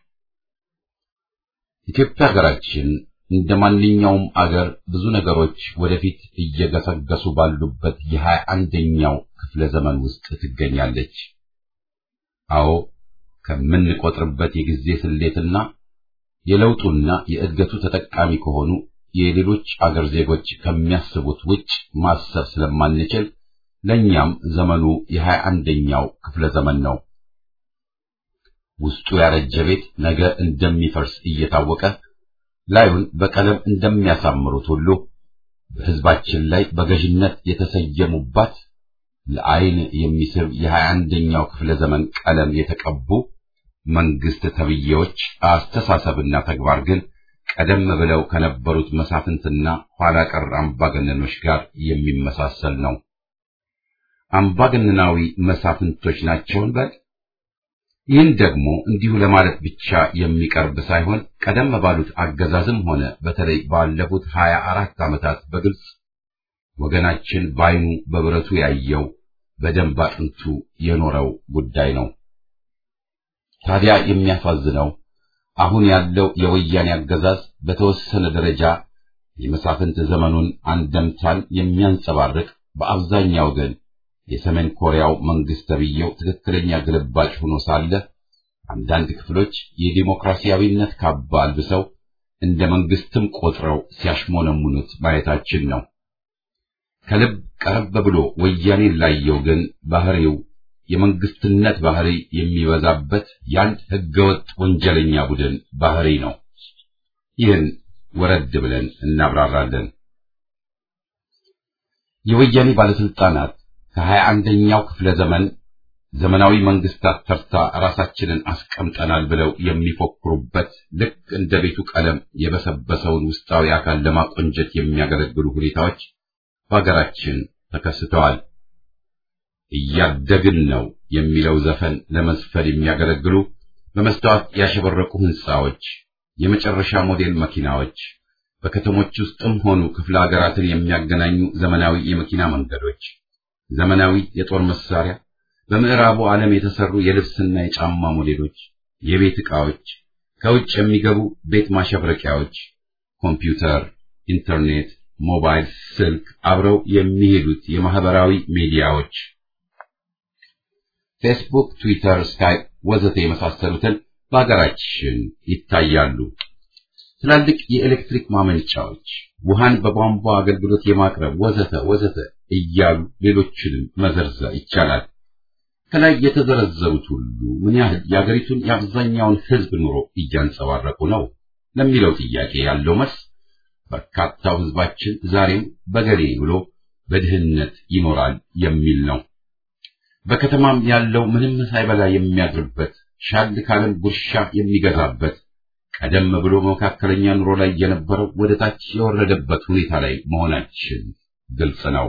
ኢትዮጵያ ሀገራችን እንደ ማንኛውም አገር ብዙ ነገሮች ወደፊት እየገሰገሱ ባሉበት የሀያ አንደኛው ክፍለ ዘመን ውስጥ ትገኛለች። አዎ ከምንቆጥርበት የጊዜ ስሌትና የለውጡና የእድገቱ ተጠቃሚ ከሆኑ የሌሎች አገር ዜጎች ከሚያስቡት ውጭ ማሰብ ስለማንችል ለእኛም ዘመኑ የሀያ አንደኛው ክፍለ ዘመን ነው። ውስጡ ያረጀ ቤት ነገ እንደሚፈርስ እየታወቀ ላዩን በቀለም እንደሚያሳምሩት ሁሉ በሕዝባችን ላይ በገዥነት የተሰየሙባት ለዓይን የሚስብ የሀያ አንደኛው ክፍለ ዘመን ቀለም የተቀቡ መንግስት ተብዬዎች አስተሳሰብና ተግባር ግን ቀደም ብለው ከነበሩት መሳፍንትና ኋላ ቀር አምባገነኖች ጋር የሚመሳሰል ነው። አምባገነናዊ መሳፍንቶች ናቸውን በል ይህን ደግሞ እንዲሁ ለማለት ብቻ የሚቀርብ ሳይሆን ቀደም ባሉት አገዛዝም ሆነ በተለይ ባለፉት ሀያ አራት ዓመታት በግልጽ ወገናችን ባይኑ በብረቱ ያየው በደንብ አጥንቱ የኖረው ጉዳይ ነው። ታዲያ የሚያሳዝነው አሁን ያለው የወያኔ አገዛዝ በተወሰነ ደረጃ የመሳፍንት ዘመኑን አንደምታን የሚያንጸባርቅ በአብዛኛው ግን የሰሜን ኮሪያው መንግስት ተብዬው ትክክለኛ ግልባጭ ሆኖ ሳለ አንዳንድ ክፍሎች የዲሞክራሲያዊነት ካባ አልብሰው እንደ መንግስትም ቆጥረው ሲያሽሞነሙኑት ማየታችን ነው። ከልብ ቀረብ ብሎ ወያኔን ላየው ግን ባህሪው የመንግስትነት ባህሪ የሚበዛበት የአንድ ህገወጥ ወንጀለኛ ቡድን ባህሪ ነው። ይህን ወረድ ብለን እናብራራለን። የወያኔ ባለስልጣናት ከሀያ አንደኛው ክፍለ ዘመን ዘመናዊ መንግስታት ተርታ ራሳችንን አስቀምጠናል ብለው የሚፎክሩበት ልክ እንደ ቤቱ ቀለም የበሰበሰውን ውስጣዊ አካል ለማቆንጀት የሚያገለግሉ ሁኔታዎች በሀገራችን ተከስተዋል። እያደግን ነው የሚለው ዘፈን ለመዝፈን የሚያገለግሉ በመስታወት ያሸበረቁ ህንፃዎች፣ የመጨረሻ ሞዴል መኪናዎች፣ በከተሞች ውስጥም ሆኑ ክፍለ ሀገራትን የሚያገናኙ ዘመናዊ የመኪና መንገዶች፣ ዘመናዊ የጦር መሳሪያ፣ በምዕራቡ ዓለም የተሰሩ የልብስና የጫማ ሞዴሎች፣ የቤት ዕቃዎች፣ ከውጭ የሚገቡ ቤት ማሸብረቂያዎች፣ ኮምፒውተር፣ ኢንተርኔት፣ ሞባይል ስልክ፣ አብረው የሚሄዱት የማህበራዊ ሚዲያዎች ፌስቡክ፣ ትዊተር፣ ስካይፕ ወዘተ የመሳሰሉትን በሀገራችን ይታያሉ። ትላልቅ የኤሌክትሪክ ማመንጫዎች፣ ውሃን በቧንቧ አገልግሎት የማቅረብ ወዘተ ወዘተ እያሉ ሌሎችንም መዘርዘር ይቻላል። ከላይ የተዘረዘሩት ሁሉ ምን ያህል የአገሪቱን የአብዛኛውን ሕዝብ ኑሮ እያንጸባረቁ ነው ለሚለው ጥያቄ ያለው መልስ በርካታው ሕዝባችን ዛሬም በገሌ ብሎ በድህነት ይኖራል የሚል ነው። በከተማም ያለው ምንም ሳይበላ የሚያድርበት ሻል ካለም ጉርሻ የሚገዛበት ቀደም ብሎ መካከለኛ ኑሮ ላይ የነበረው ወደ ታች የወረደበት ሁኔታ ላይ መሆናችን ግልጽ ነው።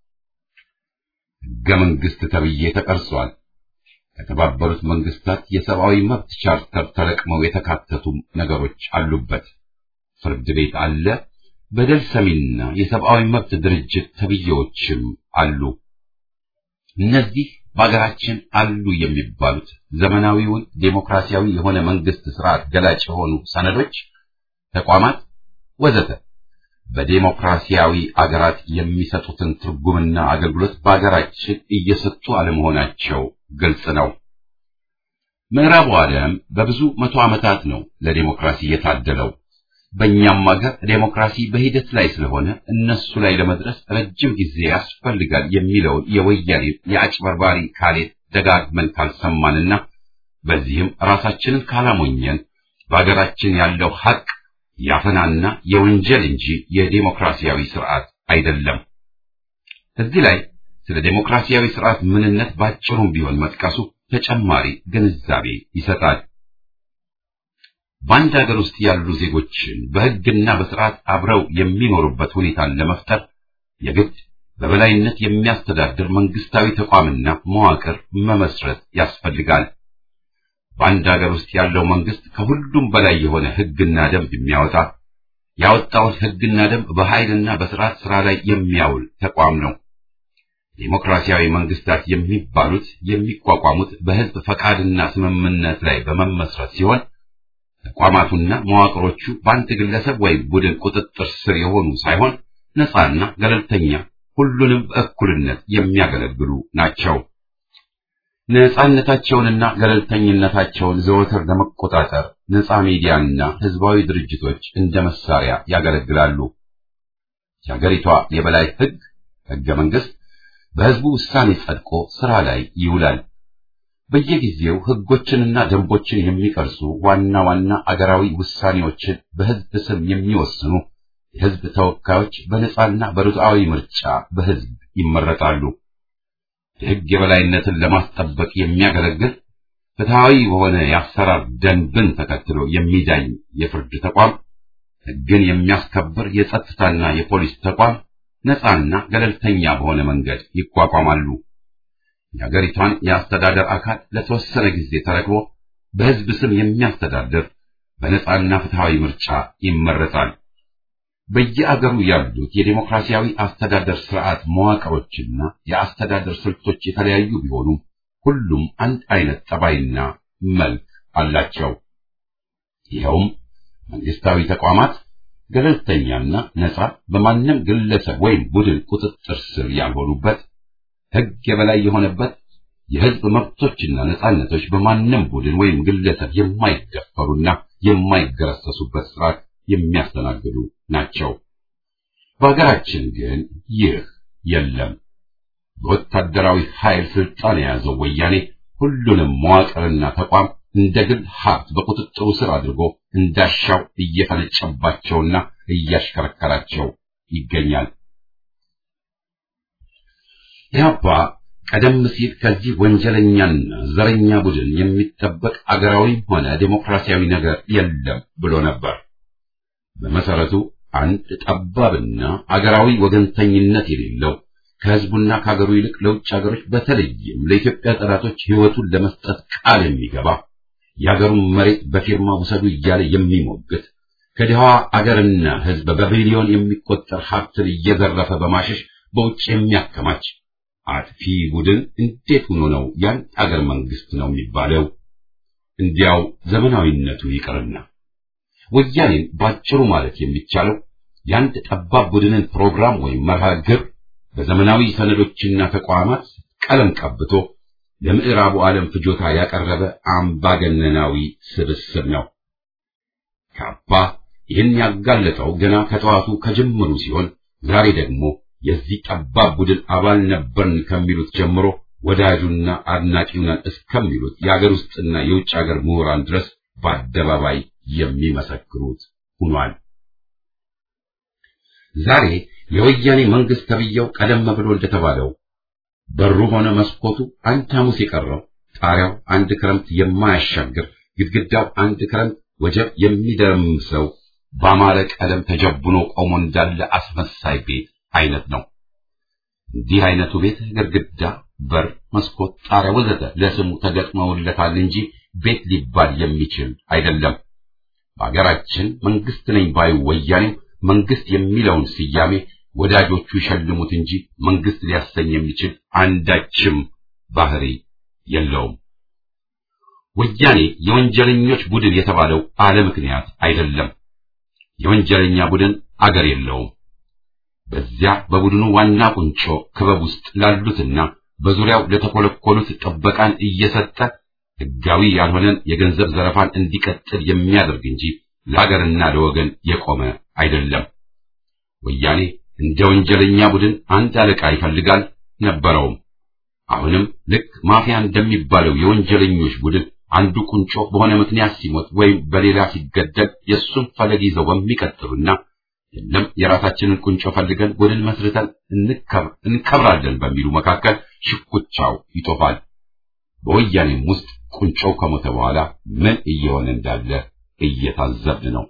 ሕገ መንግሥት ተብዬ ተቀርጿል። ከተባበሩት መንግስታት የሰብአዊ መብት ቻርተር ተለቅመው የተካተቱም ነገሮች አሉበት። ፍርድ ቤት አለ። በደል ሰሚና የሰብአዊ መብት ድርጅት ተብዬዎችም አሉ። እነዚህ በአገራችን አሉ የሚባሉት ዘመናዊውን ዴሞክራሲያዊ የሆነ መንግስት ስርዓት ገላጭ የሆኑ ሰነዶች፣ ተቋማት ወዘተ በዴሞክራሲያዊ አገራት የሚሰጡትን ትርጉምና አገልግሎት በአገራችን እየሰጡ አለመሆናቸው ግልጽ ነው። ምዕራቡ ዓለም በብዙ መቶ ዓመታት ነው ለዴሞክራሲ የታደለው። በእኛም ሀገር ዴሞክራሲ በሂደት ላይ ስለሆነ እነሱ ላይ ለመድረስ ረጅም ጊዜ ያስፈልጋል የሚለውን የወያኔ የአጭበርባሪ ካሌት ደጋግመን ካልሰማንና በዚህም ራሳችንን ካላሞኘን በሀገራችን ያለው ሀቅ ያፈናና የወንጀል እንጂ የዴሞክራሲያዊ ስርዓት አይደለም። እዚህ ላይ ስለ ዴሞክራሲያዊ ስርዓት ምንነት ባጭሩም ቢሆን መጥቀሱ ተጨማሪ ግንዛቤ ይሰጣል። በአንድ ሀገር ውስጥ ያሉ ዜጎችን በሕግና በስርዓት አብረው የሚኖሩበት ሁኔታን ለመፍጠር የግድ በበላይነት የሚያስተዳድር መንግስታዊ ተቋምና መዋቅር መመስረት ያስፈልጋል። በአንድ ሀገር ውስጥ ያለው መንግስት ከሁሉም በላይ የሆነ ሕግና ደንብ የሚያወጣ ያወጣውን ሕግና ደንብ በኃይልና በስርዓት ስራ ላይ የሚያውል ተቋም ነው። ዴሞክራሲያዊ መንግስታት የሚባሉት የሚቋቋሙት በህዝብ ፈቃድና ስምምነት ላይ በመመስረት ሲሆን ተቋማቱና መዋቅሮቹ በአንድ ግለሰብ ወይም ቡድን ቁጥጥር ስር የሆኑ ሳይሆን ነፃና ገለልተኛ፣ ሁሉንም በእኩልነት የሚያገለግሉ ናቸው። ነጻነታቸውንና ገለልተኝነታቸውን ዘወትር ለመቆጣጠር ነጻ ሚዲያና ህዝባዊ ድርጅቶች እንደ መሳሪያ ያገለግላሉ። የሀገሪቷ የበላይ ህግ ህገ መንግስት በህዝቡ ውሳኔ ጸድቆ ስራ ላይ ይውላል። በየጊዜው ህጎችንና ደንቦችን የሚቀርጹ ዋና ዋና አገራዊ ውሳኔዎችን በህዝብ ስም የሚወስኑ የህዝብ ተወካዮች በነጻና በርቱዓዊ ምርጫ በህዝብ ይመረጣሉ። የህግ የበላይነትን ለማስጠበቅ የሚያገለግል ፍትሐዊ በሆነ የአሰራር ደንብን ተከትሎ የሚዳኝ የፍርድ ተቋም፣ ህግን የሚያስከብር የጸጥታና የፖሊስ ተቋም ነጻና ገለልተኛ በሆነ መንገድ ይቋቋማሉ። የሀገሪቷን የአስተዳደር አካል ለተወሰነ ጊዜ ተረክቦ በህዝብ ስም የሚያስተዳድር በነጻና ፍትሐዊ ምርጫ ይመረጣል። በየአገሩ ያሉት የዴሞክራሲያዊ አስተዳደር ስርዓት መዋቅሮችና የአስተዳደር ስልቶች የተለያዩ ቢሆኑም ሁሉም አንድ አይነት ጠባይና መልክ አላቸው። ይኸውም መንግስታዊ ተቋማት ገለልተኛና ነጻ፣ በማንም ግለሰብ ወይም ቡድን ቁጥጥር ስር ያልሆኑበት፣ ህግ የበላይ የሆነበት፣ የህዝብ መብቶችና ነጻነቶች በማንም ቡድን ወይም ግለሰብ የማይደፈሩና የማይገረሰሱበት ስርዓት የሚያስተናግዱ ናቸው። በሀገራችን ግን ይህ የለም። በወታደራዊ ኃይል ስልጣን የያዘው ወያኔ ሁሉንም መዋቅርና ተቋም እንደ ግል ሀብት በቁጥጥሩ ስር አድርጎ እንዳሻው እየፈነጨባቸውና እያሽከረከራቸው ይገኛል። ኢህአፓ ቀደም ሲል ከዚህ ወንጀለኛና ዘረኛ ቡድን የሚጠበቅ አገራዊም ሆነ ዴሞክራሲያዊ ነገር የለም ብሎ ነበር። በመሰረቱ አንድ ጠባብና አገራዊ ወገንተኝነት የሌለው ከህዝቡና ከሀገሩ ይልቅ ለውጭ ሀገሮች በተለይም ለኢትዮጵያ ጠላቶች ህይወቱን ለመስጠት ቃል የሚገባ የሀገሩን መሬት በፊርማ ውሰዱ እያለ የሚሞግት ከድሃዋ አገርና ህዝብ በቢሊዮን የሚቆጠር ሀብትን እየዘረፈ በማሸሽ በውጭ የሚያከማች አጥፊ ቡድን እንዴት ሆኖ ነው ያን አገር መንግስት ነው የሚባለው? እንዲያው ዘመናዊነቱ ይቅርና ወያኔን ባጭሩ ማለት የሚቻለው የአንድ ጠባብ ቡድንን ፕሮግራም ወይም መርሃ ግብር በዘመናዊ ሰነዶችና ተቋማት ቀለም ቀብቶ ለምዕራቡ ዓለም ፍጆታ ያቀረበ አምባገነናዊ ስብስብ ነው። ካፓ ይህን ያጋለጠው ገና ከጠዋቱ ከጅምሩ ሲሆን ዛሬ ደግሞ የዚህ ጠባብ ቡድን አባል ነበርን ከሚሉት ጀምሮ ወዳጁና አድናቂው ነን እስከሚሉት የአገር ውስጥና የውጭ ሀገር ምሁራን ድረስ በአደባባይ የሚመሰክሩት ሆኗል። ዛሬ የወያኔ መንግስት ተብየው ቀደም ብሎ እንደተባለው በሩ ሆነ መስኮቱ አንድ ሐሙስ የቀረው ጣሪያው አንድ ክረምት የማያሻግር ግድግዳው አንድ ክረምት ወጀብ የሚደርምሰው በአማረ ቀለም ተጀቡኖ ቆሞ እንዳለ አስመሳይ ቤት አይነት ነው። እንዲህ አይነቱ ቤት ግድግዳ፣ በር፣ መስኮት፣ ጣሪያ ወዘተ ለስሙ ተገጥመውለታል እንጂ ቤት ሊባል የሚችል አይደለም። በሀገራችን መንግስት ነኝ ባዩ ወያኔም መንግስት የሚለውን ስያሜ ወዳጆቹ ይሸልሙት እንጂ መንግስት ሊያሰኝ የሚችል አንዳችም ባህሪ የለውም። ወያኔ የወንጀለኞች ቡድን የተባለው አለ ምክንያት አይደለም። የወንጀለኛ ቡድን አገር የለውም። በዚያ በቡድኑ ዋና ቁንጮ ክበብ ውስጥ ላሉትና በዙሪያው ለተኮለኮሉት ጥበቃን እየሰጠ ሕጋዊ ያልሆነን የገንዘብ ዘረፋን እንዲቀጥል የሚያደርግ እንጂ ለሀገርና ለወገን የቆመ አይደለም። ወያኔ እንደ ወንጀለኛ ቡድን አንድ አለቃ ይፈልጋል ነበረውም። አሁንም ልክ ማፊያ እንደሚባለው የወንጀለኞች ቡድን አንዱ ቁንጮ በሆነ ምክንያት ሲሞት ወይም በሌላ ሲገደል የእሱን ፈለግ ይዘው በሚቀጥሉና የለም የራሳችንን ቁንጮ ፈልገን ቡድን መስርተን እንከብራለን በሚሉ መካከል ሽኩቻው ይጦፋል። በወያኔም ውስጥ ቁንጮው ከሞተ በኋላ ምን እየሆነ እንዳለ እየታዘብን ነው።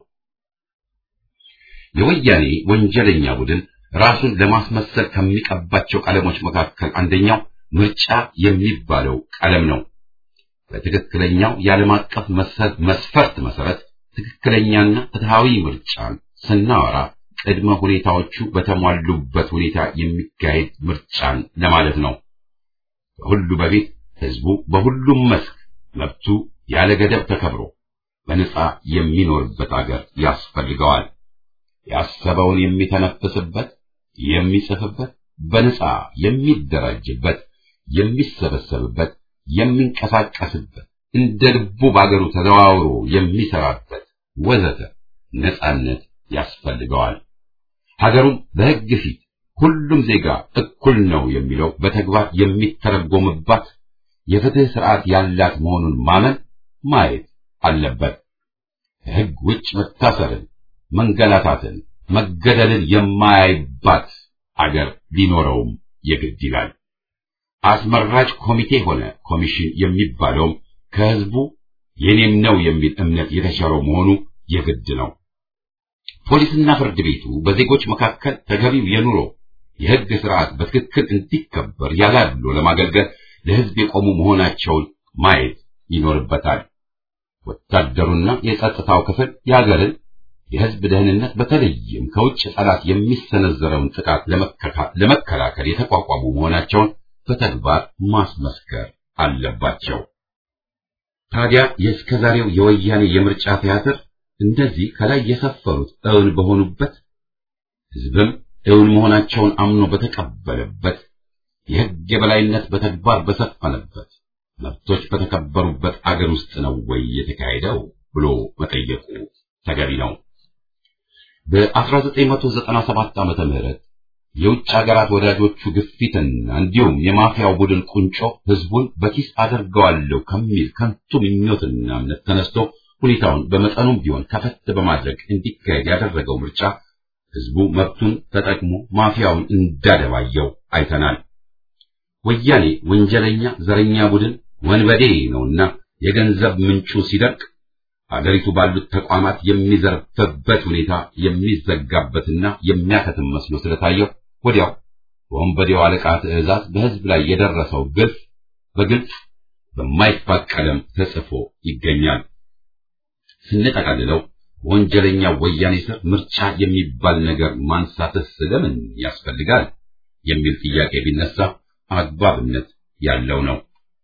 የወያኔ ወንጀለኛ ቡድን ራሱን ለማስመሰል ከሚቀባቸው ቀለሞች መካከል አንደኛው ምርጫ የሚባለው ቀለም ነው። በትክክለኛው የዓለም አቀፍ መስፈርት መሰረት ትክክለኛና ፍትሃዊ ምርጫን ስናወራ ቅድመ ሁኔታዎቹ በተሟሉበት ሁኔታ የሚካሄድ ምርጫን ለማለት ነው። ከሁሉ በፊት ህዝቡ በሁሉም መስክ መብቱ ያለ ገደብ ተከብሮ በነጻ የሚኖርበት አገር ያስፈልገዋል። ያሰበውን የሚተነፍስበት፣ የሚጽፍበት፣ በነጻ የሚደራጅበት፣ የሚሰበሰብበት፣ የሚንቀሳቀስበት እንደ ልቡ በአገሩ ተዘዋውሮ የሚሰራበት ወዘተ ነጻነት ያስፈልገዋል። ሀገሩም በሕግ ፊት ሁሉም ዜጋ እኩል ነው የሚለው በተግባር የሚተረጎምባት የፍትህ ስርዓት ያላት መሆኑን ማመን ማየት አለበት። ከሕግ ውጭ መታሰርን፣ መንገላታትን፣ መገደልን የማያይባት አገር ሊኖረውም የግድ ይላል። አስመራጭ ኮሚቴ ሆነ ኮሚሽን የሚባለውም ከህዝቡ የኔም ነው የሚል እምነት የተሻረው መሆኑ የግድ ነው። ፖሊስና ፍርድ ቤቱ በዜጎች መካከል ተገቢው የኑሮ የህግ ስርዓት በትክክል እንዲከበር ያላሉ ለማገልገል ለህዝብ የቆሙ መሆናቸውን ማየት ይኖርበታል። ወታደሩና የጸጥታው ክፍል የሀገርን የህዝብ ደህንነት በተለይም ከውጭ ጠላት የሚሰነዘረውን ጥቃት ለመከላከል የተቋቋሙ መሆናቸውን በተግባር ማስመስከር አለባቸው። ታዲያ የእስከዛሬው የወያኔ የምርጫ ቲያትር እንደዚህ ከላይ የሰፈሩት እውን በሆኑበት ህዝብም እውን መሆናቸውን አምኖ በተቀበለበት የህግ የበላይነት በተግባር በሰፈነበት መብቶች በተከበሩበት አገር ውስጥ ነው ወይ የተካሄደው ብሎ መጠየቁ ተገቢ ነው። በ1997 ዓመተ ምህረት የውጭ ሀገራት ወዳጆቹ ግፊትና እንዲሁም የማፊያው ቡድን ቁንጮ ህዝቡን በኪስ አደርገዋለሁ ከሚል ከንቱ ምኞትና እምነት ተነስቶ ሁኔታውን በመጠኑም ቢሆን ከፈት በማድረግ እንዲካሄድ ያደረገው ምርጫ ህዝቡ መብቱን ተጠቅሞ ማፊያውን እንዳደባየው አይተናል። ወያኔ ወንጀለኛ ዘረኛ ቡድን ወንበዴ ነውና የገንዘብ ምንጩ ሲደርቅ አገሪቱ ባሉት ተቋማት የሚዘርፍበት ሁኔታ የሚዘጋበትና የሚያከትም መስሎ ስለታየው ወዲያው በወንበዴው አለቃ ትዕዛዝ በህዝብ ላይ የደረሰው ግፍ በግልጽ በማይፋቅ ቀለም ተጽፎ ይገኛል። ስንጠቀልለው በወንጀለኛ ወያኔ ስር ምርጫ የሚባል ነገር ማንሳትስ ለምን ያስፈልጋል የሚል ጥያቄ ቢነሳ አግባብነት ያለው ነው።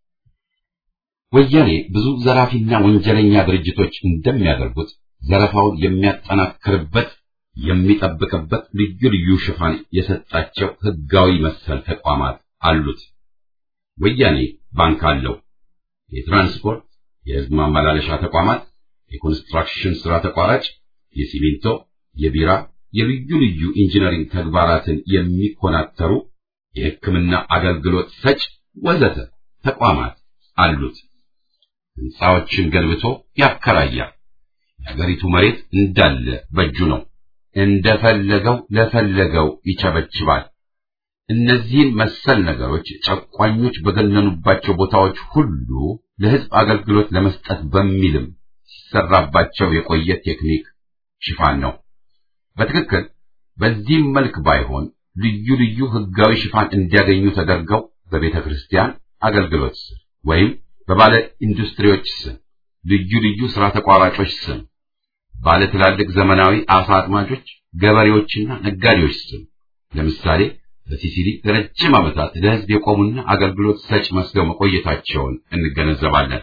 ወያኔ ብዙ ዘራፊና ወንጀለኛ ድርጅቶች እንደሚያደርጉት ዘረፋውን የሚያጠናክርበት የሚጠብቅበት ልዩ ልዩ ሽፋን የሰጣቸው ህጋዊ መሰል ተቋማት አሉት። ወያኔ ባንክ አለው። የትራንስፖርት፣ የህዝብ ማመላለሻ ተቋማት፣ የኮንስትራክሽን ስራ ተቋራጭ፣ የሲሚንቶ፣ የቢራ፣ የልዩ ልዩ ኢንጂነሪንግ ተግባራትን የሚኮናተሩ የሕክምና አገልግሎት ሰጭ ወዘተ ተቋማት አሉት። ህንፃዎችን ገንብቶ ያከራያል። የሀገሪቱ መሬት እንዳለ በእጁ ነው። እንደፈለገው ለፈለገው ይቸበችባል። እነዚህን መሰል ነገሮች ጨቋኞች በገነኑባቸው ቦታዎች ሁሉ ለህዝብ አገልግሎት ለመስጠት በሚልም ሲሰራባቸው የቆየ ቴክኒክ ሽፋን ነው። በትክክል በዚህም መልክ ባይሆን ልዩ ልዩ ህጋዊ ሽፋን እንዲያገኙ ተደርገው በቤተ ክርስቲያን አገልግሎት ስም ወይም በባለ ኢንዱስትሪዎች ስም፣ ልዩ ልዩ ስራ ተቋራጮች ስም፣ ባለ ትላልቅ ዘመናዊ አሳ አጥማጆች፣ ገበሬዎችና ነጋዴዎች ስም ለምሳሌ በሲሲሊ ለረጅም ዓመታት ለህዝብ የቆሙና አገልግሎት ሰጭ መስለው መቆየታቸውን እንገነዘባለን።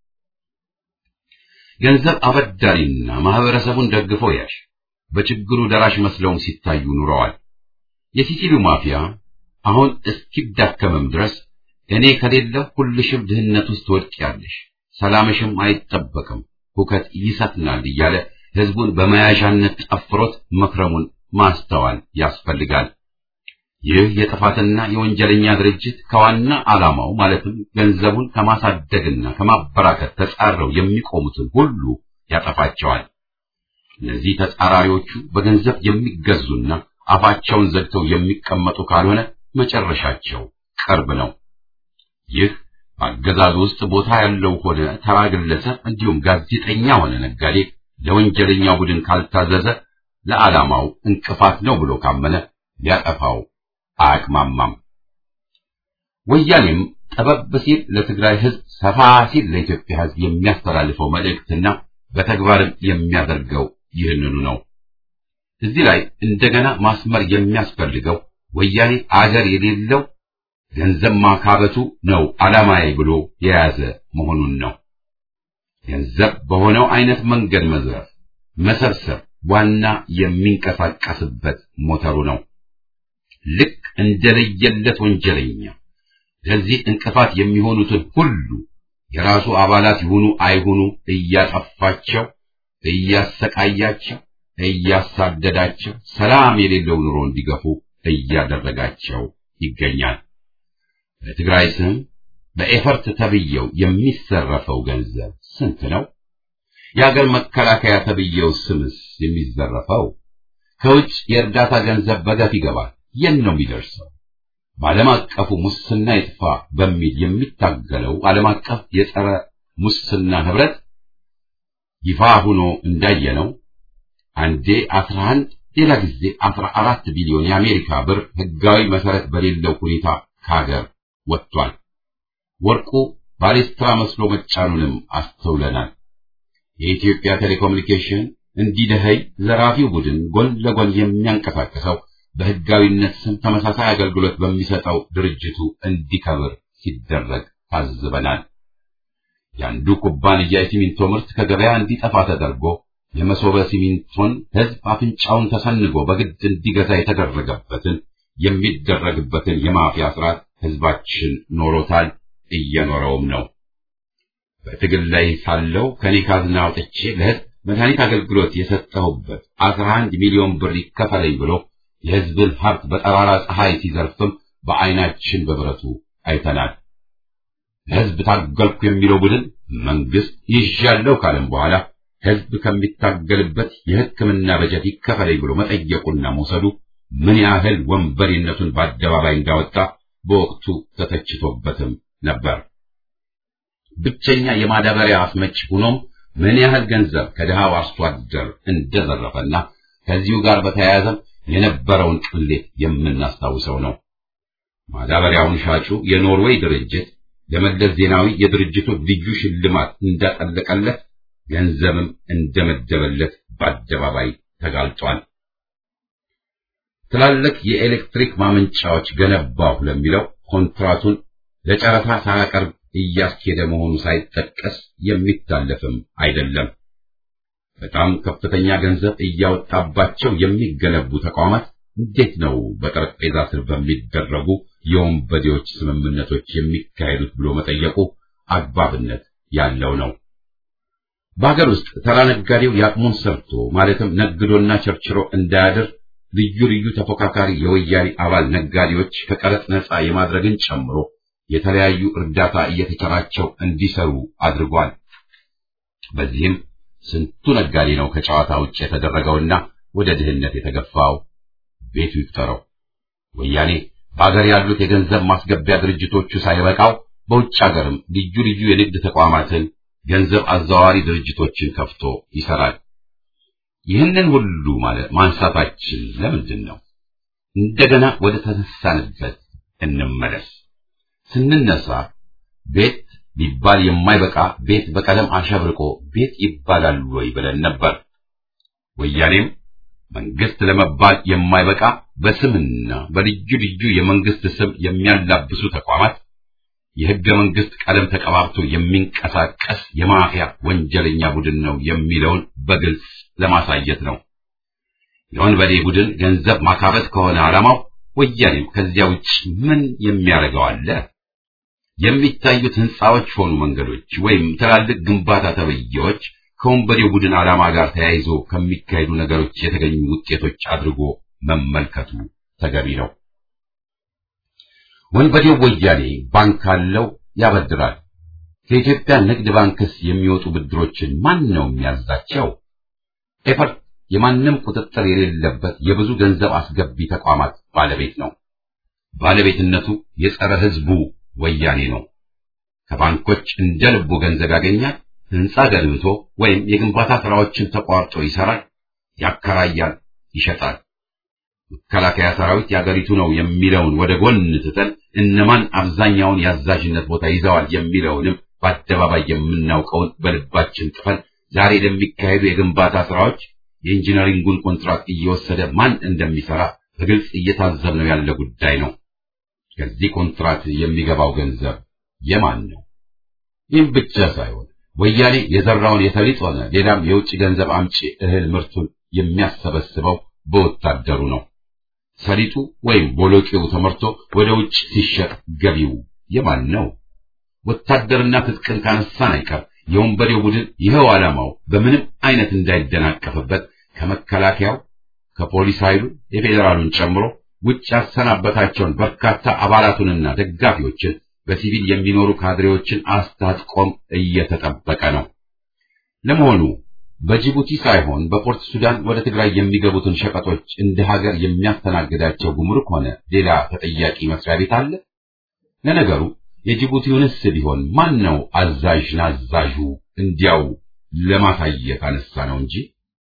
ገንዘብ አበዳሪና ማህበረሰቡን ደግፎ ያሽ በችግሩ ደራሽ መስለውም ሲታዩ ኑረዋል። የሲሲሊው ማፊያ አሁን እስኪዳከምም ድረስ እኔ ከሌለ ሁልሽም ድህነት ውስጥ ትወድቂያለሽ፣ ሰላምሽም አይጠበቅም፣ ሁከት ይሰፍናል እያለ ህዝቡን በመያዣነት ጠፍሮት መክረሙን ማስተዋል ያስፈልጋል። ይህ የጥፋትና የወንጀለኛ ድርጅት ከዋና ዓላማው ማለትም ገንዘቡን ከማሳደግና ከማበራከት ተጻረው የሚቆሙትን ሁሉ ያጠፋቸዋል። እነዚህ ተጻራሪዎቹ በገንዘብ የሚገዙና አፋቸውን ዘግተው የሚቀመጡ ካልሆነ መጨረሻቸው ቅርብ ነው። ይህ በአገዛዙ ውስጥ ቦታ ያለው ሆነ ተራ ግለሰብ እንዲሁም ጋዜጠኛ ሆነ ነጋዴ ለወንጀለኛ ቡድን ካልታዘዘ ለዓላማው እንቅፋት ነው ብሎ ካመነ ሊያጠፋው አያቅማማም። ወያኔም ጠበብ ሲል ለትግራይ ህዝብ፣ ሰፋ ሲል ለኢትዮጵያ ህዝብ የሚያስተላልፈው መልእክትና በተግባርም የሚያደርገው ይህንኑ ነው። እዚህ ላይ እንደገና ማስመር የሚያስፈልገው ወያኔ አገር የሌለው ገንዘብ ማካበቱ ነው ዓላማዬ ብሎ የያዘ መሆኑን ነው። ገንዘብ በሆነው አይነት መንገድ መዝረፍ፣ መሰብሰብ ዋና የሚንቀሳቀስበት ሞተሩ ነው። ልክ እንደለየለት ወንጀለኛ ለዚህ እንቅፋት የሚሆኑትን ሁሉ የራሱ አባላት ይሁኑ አይሁኑ እያጠፋቸው፣ እያሰቃያቸው፣ እያሳደዳቸው ሰላም የሌለው ኑሮ እንዲገፉ እያደረጋቸው ይገኛል። በትግራይ ስም በኤፈርት ተብየው የሚዘረፈው ገንዘብ ስንት ነው? የሀገር መከላከያ ተብየው ስምስ የሚዘረፈው ከውጭ የእርዳታ ገንዘብ በገፍ ይገባል። የት ነው የሚደርሰው? በዓለም አቀፉ ሙስና ይጥፋ በሚል የሚታገለው ዓለም አቀፍ የጸረ ሙስና ህብረት ይፋ ሆኖ እንዳየነው አንዴ 11 ሌላ ጊዜ 14 ቢሊዮን የአሜሪካ ብር ህጋዊ መሰረት በሌለው ሁኔታ ከሀገር ወጥቷል። ወርቁ ባሌስትራ መስሎ መጫኑንም አስተውለናል። የኢትዮጵያ ቴሌኮሙኒኬሽን እንዲደኸይ ዘራፊው ቡድን ጎን ለጎን የሚያንቀሳቅሰው በህጋዊነት ስም ተመሳሳይ አገልግሎት በሚሰጠው ድርጅቱ እንዲከብር ሲደረግ ታዝበናል። የአንዱ ኩባንያ የሲሚንቶ ምርት ከገበያ እንዲጠፋ ተደርጎ የመሶበ ሲሚንቶን ህዝብ አፍንጫውን ተሰንጎ በግድ እንዲገዛ የተደረገበትን የሚደረግበትን የማፊያ ስርዓት ህዝባችን ኖሮታል፣ እየኖረውም ነው። በትግል ላይ ሳለው ከኔ ካዝና አውጥቼ ለህዝብ መድኃኒት አገልግሎት የሰጠሁበት አስራ አንድ ሚሊዮን ብር ይከፈለኝ ብሎ የህዝብን ሀብት በጠራራ ፀሐይ ሲዘርፍም በዓይናችን በብረቱ አይተናል። ለህዝብ ታገልኩ የሚለው ቡድን መንግስት ይዣለሁ ካለም በኋላ ህዝብ ከሚታገልበት የሕክምና በጀት ይከፈለኝ ብሎ መጠየቁና መውሰዱ ምን ያህል ወንበዴነቱን በአደባባይ እንዳወጣ በወቅቱ ተተችቶበትም ነበር። ብቸኛ የማዳበሪያ አስመጭ ሆኖም ምን ያህል ገንዘብ ከድሃው አርሶ አደር እንደዘረፈና ከዚሁ ጋር በተያያዘ የነበረውን ቅሌት የምናስታውሰው ነው። ማዳበሪያውን ሻጩ የኖርዌይ ድርጅት ለመለስ ዜናዊ የድርጅቱ ልዩ ሽልማት እንዳጠለቀለት ገንዘብም እንደመደበለት በአደባባይ ተጋልጧል። ትላልቅ የኤሌክትሪክ ማመንጫዎች ገነባሁ ለሚለው ኮንትራቱን ለጨረታ ሳያቀርብ እያስኬደ መሆኑ ሳይጠቀስ የሚታለፍም አይደለም። በጣም ከፍተኛ ገንዘብ እያወጣባቸው የሚገነቡ ተቋማት እንዴት ነው በጠረጴዛ ስር በሚደረጉ የወንበዴዎች ስምምነቶች የሚካሄዱት ብሎ መጠየቁ አግባብነት ያለው ነው። በሀገር ውስጥ ተራ ነጋዴው ያቅሙን ሰርቶ ማለትም ነግዶና ቸርችሮ እንዳያድር ልዩ ልዩ ተፎካካሪ የወያኔ አባል ነጋዴዎች ከቀረጥ ነፃ የማድረግን ጨምሮ የተለያዩ እርዳታ እየተቸራቸው እንዲሰሩ አድርጓል። በዚህም ስንቱ ነጋዴ ነው ከጨዋታ ውጭ የተደረገውና ወደ ድህነት የተገፋው? ቤቱ ይቁጠረው። ወያኔ በአገር ያሉት የገንዘብ ማስገቢያ ድርጅቶቹ ሳይበቃው በውጭ ሀገርም ልዩ ልዩ የንግድ ተቋማትን፣ ገንዘብ አዘዋዋሪ ድርጅቶችን ከፍቶ ይሰራል። ይህንን ሁሉ ማለት ማንሳታችን ለምንድን ነው? እንደገና ወደ ተነሳንበት እንመለስ። ስንነሳ ቤት ሊባል የማይበቃ ቤት በቀለም አሸብርቆ ቤት ይባላል ወይ ብለን ነበር። ወያኔም መንግስት ለመባል የማይበቃ በስምና በልዩ ልዩ የመንግስት ስም የሚያላብሱ ተቋማት የህገ መንግስት ቀለም ተቀባብቶ የሚንቀሳቀስ የማፊያ ወንጀለኛ ቡድን ነው የሚለውን በግልጽ ለማሳየት ነው። የወንበዴ ቡድን ገንዘብ ማካበት ከሆነ ዓላማው ወያኔም ከዚያ ውጭ ምን የሚያደርገው አለ? የሚታዩት ህንፃዎች ሆኑ መንገዶች ወይም ትላልቅ ግንባታ ተብዬዎች ከወንበዴው ቡድን ዓላማ ጋር ተያይዞ ከሚካሄዱ ነገሮች የተገኙ ውጤቶች አድርጎ መመልከቱ ተገቢ ነው። ወንበዴው ወያኔ ባንክ አለው፣ ያበድራል። ከኢትዮጵያ ንግድ ባንክስ የሚወጡ ብድሮችን ማን ነው የሚያዛቸው? ኤፈርት የማንም ቁጥጥር የሌለበት የብዙ ገንዘብ አስገቢ ተቋማት ባለቤት ነው። ባለቤትነቱ የጸረ ህዝቡ ወያኔ ነው። ከባንኮች እንደ ልቡ ገንዘብ ያገኛል። ህንፃ ገንብቶ ወይም የግንባታ ስራዎችን ተቋርጦ ይሰራል፣ ያከራያል፣ ይሸጣል። መከላከያ ሰራዊት የአገሪቱ ነው የሚለውን ወደ ጎን ትተን እነማን አብዛኛውን የአዛዥነት ቦታ ይዘዋል የሚለውንም በአደባባይ የምናውቀውን በልባችን ጥፈን ዛሬ ለሚካሄዱ የግንባታ ስራዎች የኢንጂነሪንጉን ኮንትራክት እየወሰደ ማን እንደሚሰራ በግልጽ እየታዘብነው ያለ ጉዳይ ነው። ከዚህ ኮንትራክት የሚገባው ገንዘብ የማን ነው? ይህም ብቻ ሳይሆን ወያኔ የዘራውን የተሊጥ ሆነ ሌላም የውጭ ገንዘብ አምጪ እህል ምርቱን የሚያሰበስበው በወታደሩ ነው። ሰሊጡ ወይም ቦሎቄው ተመርቶ ወደ ውጭ ሲሸጥ ገቢው የማን ነው? ወታደርና ትጥቅን ካነሳን አይቀር የወንበዴው ቡድን ይኸው ዓላማው በምንም አይነት እንዳይደናቀፍበት ከመከላከያው ከፖሊስ ኃይሉ የፌዴራሉን ጨምሮ ውጭ ያሰናበታቸውን በርካታ አባላቱንና ደጋፊዎችን በሲቪል የሚኖሩ ካድሬዎችን አስታጥቆም እየተጠበቀ ነው። ለመሆኑ በጅቡቲ ሳይሆን በፖርት ሱዳን ወደ ትግራይ የሚገቡትን ሸቀጦች እንደ ሀገር የሚያስተናግዳቸው ጉምሩክ ሆነ ሌላ ተጠያቂ መስሪያ ቤት አለ? ለነገሩ የጅቡቲውንስ ቢሆን ማን ነው አዛዥ ናዛዡ? እንዲያው ለማሳየት አነሳ ነው እንጂ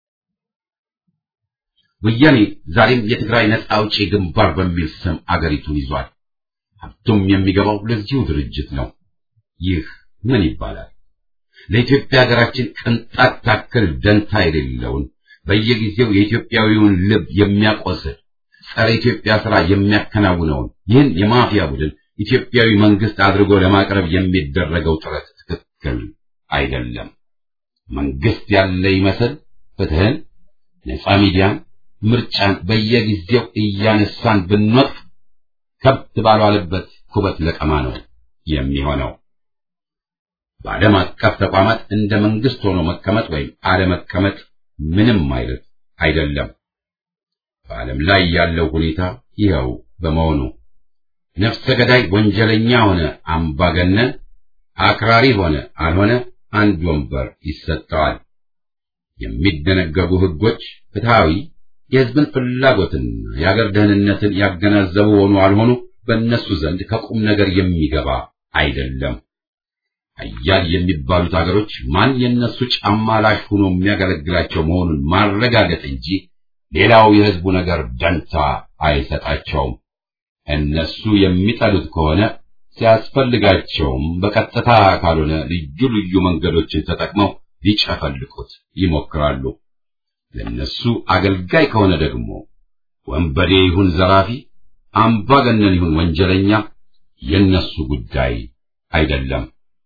ወያኔ ዛሬም የትግራይ ነጻ አውጪ ግንባር በሚል ስም አገሪቱን ይዟል። ሀብቱም የሚገባው ለዚሁ ድርጅት ነው። ይህ ምን ይባላል? ለኢትዮጵያ ሀገራችን ቅንጣት ታክል ደንታ የሌለውን በየጊዜው የኢትዮጵያዊውን ልብ የሚያቆስል ጸረ ኢትዮጵያ ሥራ የሚያከናውነውን ይህን የማፊያ ቡድን ኢትዮጵያዊ መንግስት አድርጎ ለማቅረብ የሚደረገው ጥረት ትክክል አይደለም። መንግስት ያለ ይመስል ፍትህን፣ ነጻ ሚዲያን፣ ምርጫን በየጊዜው እያነሳን ብንወጥ ከብት ባልዋለበት ኩበት ለቀማ ነው የሚሆነው። በዓለም አቀፍ ተቋማት እንደ መንግስት ሆኖ መቀመጥ ወይም አለመቀመጥ ምንም አይነት አይደለም። በዓለም ላይ ያለው ሁኔታ ይኸው በመሆኑ ነፍሰ ገዳይ ወንጀለኛ ሆነ አምባገነን፣ አክራሪ ሆነ አልሆነ አንድ ወንበር ይሰጠዋል። የሚደነገጉ ህጎች ፍትሃዊ፣ የህዝብን ፍላጎትና የአገር ደህንነትን ያገናዘቡ ሆኑ አልሆኑ በእነሱ ዘንድ ከቁም ነገር የሚገባ አይደለም። ኃያል የሚባሉት አገሮች ማን የእነሱ ጫማ ላሽ ሆኖ የሚያገለግላቸው መሆኑን ማረጋገጥ እንጂ ሌላው የህዝቡ ነገር ደንታ አይሰጣቸውም። እነሱ የሚጠሉት ከሆነ ሲያስፈልጋቸውም በቀጥታ ካልሆነ ልዩ ልዩ መንገዶችን ተጠቅመው ሊጨፈልቁት ይሞክራሉ። ለነሱ አገልጋይ ከሆነ ደግሞ ወንበዴ ይሁን ዘራፊ፣ አምባገነን ይሁን ወንጀለኛ የነሱ ጉዳይ አይደለም።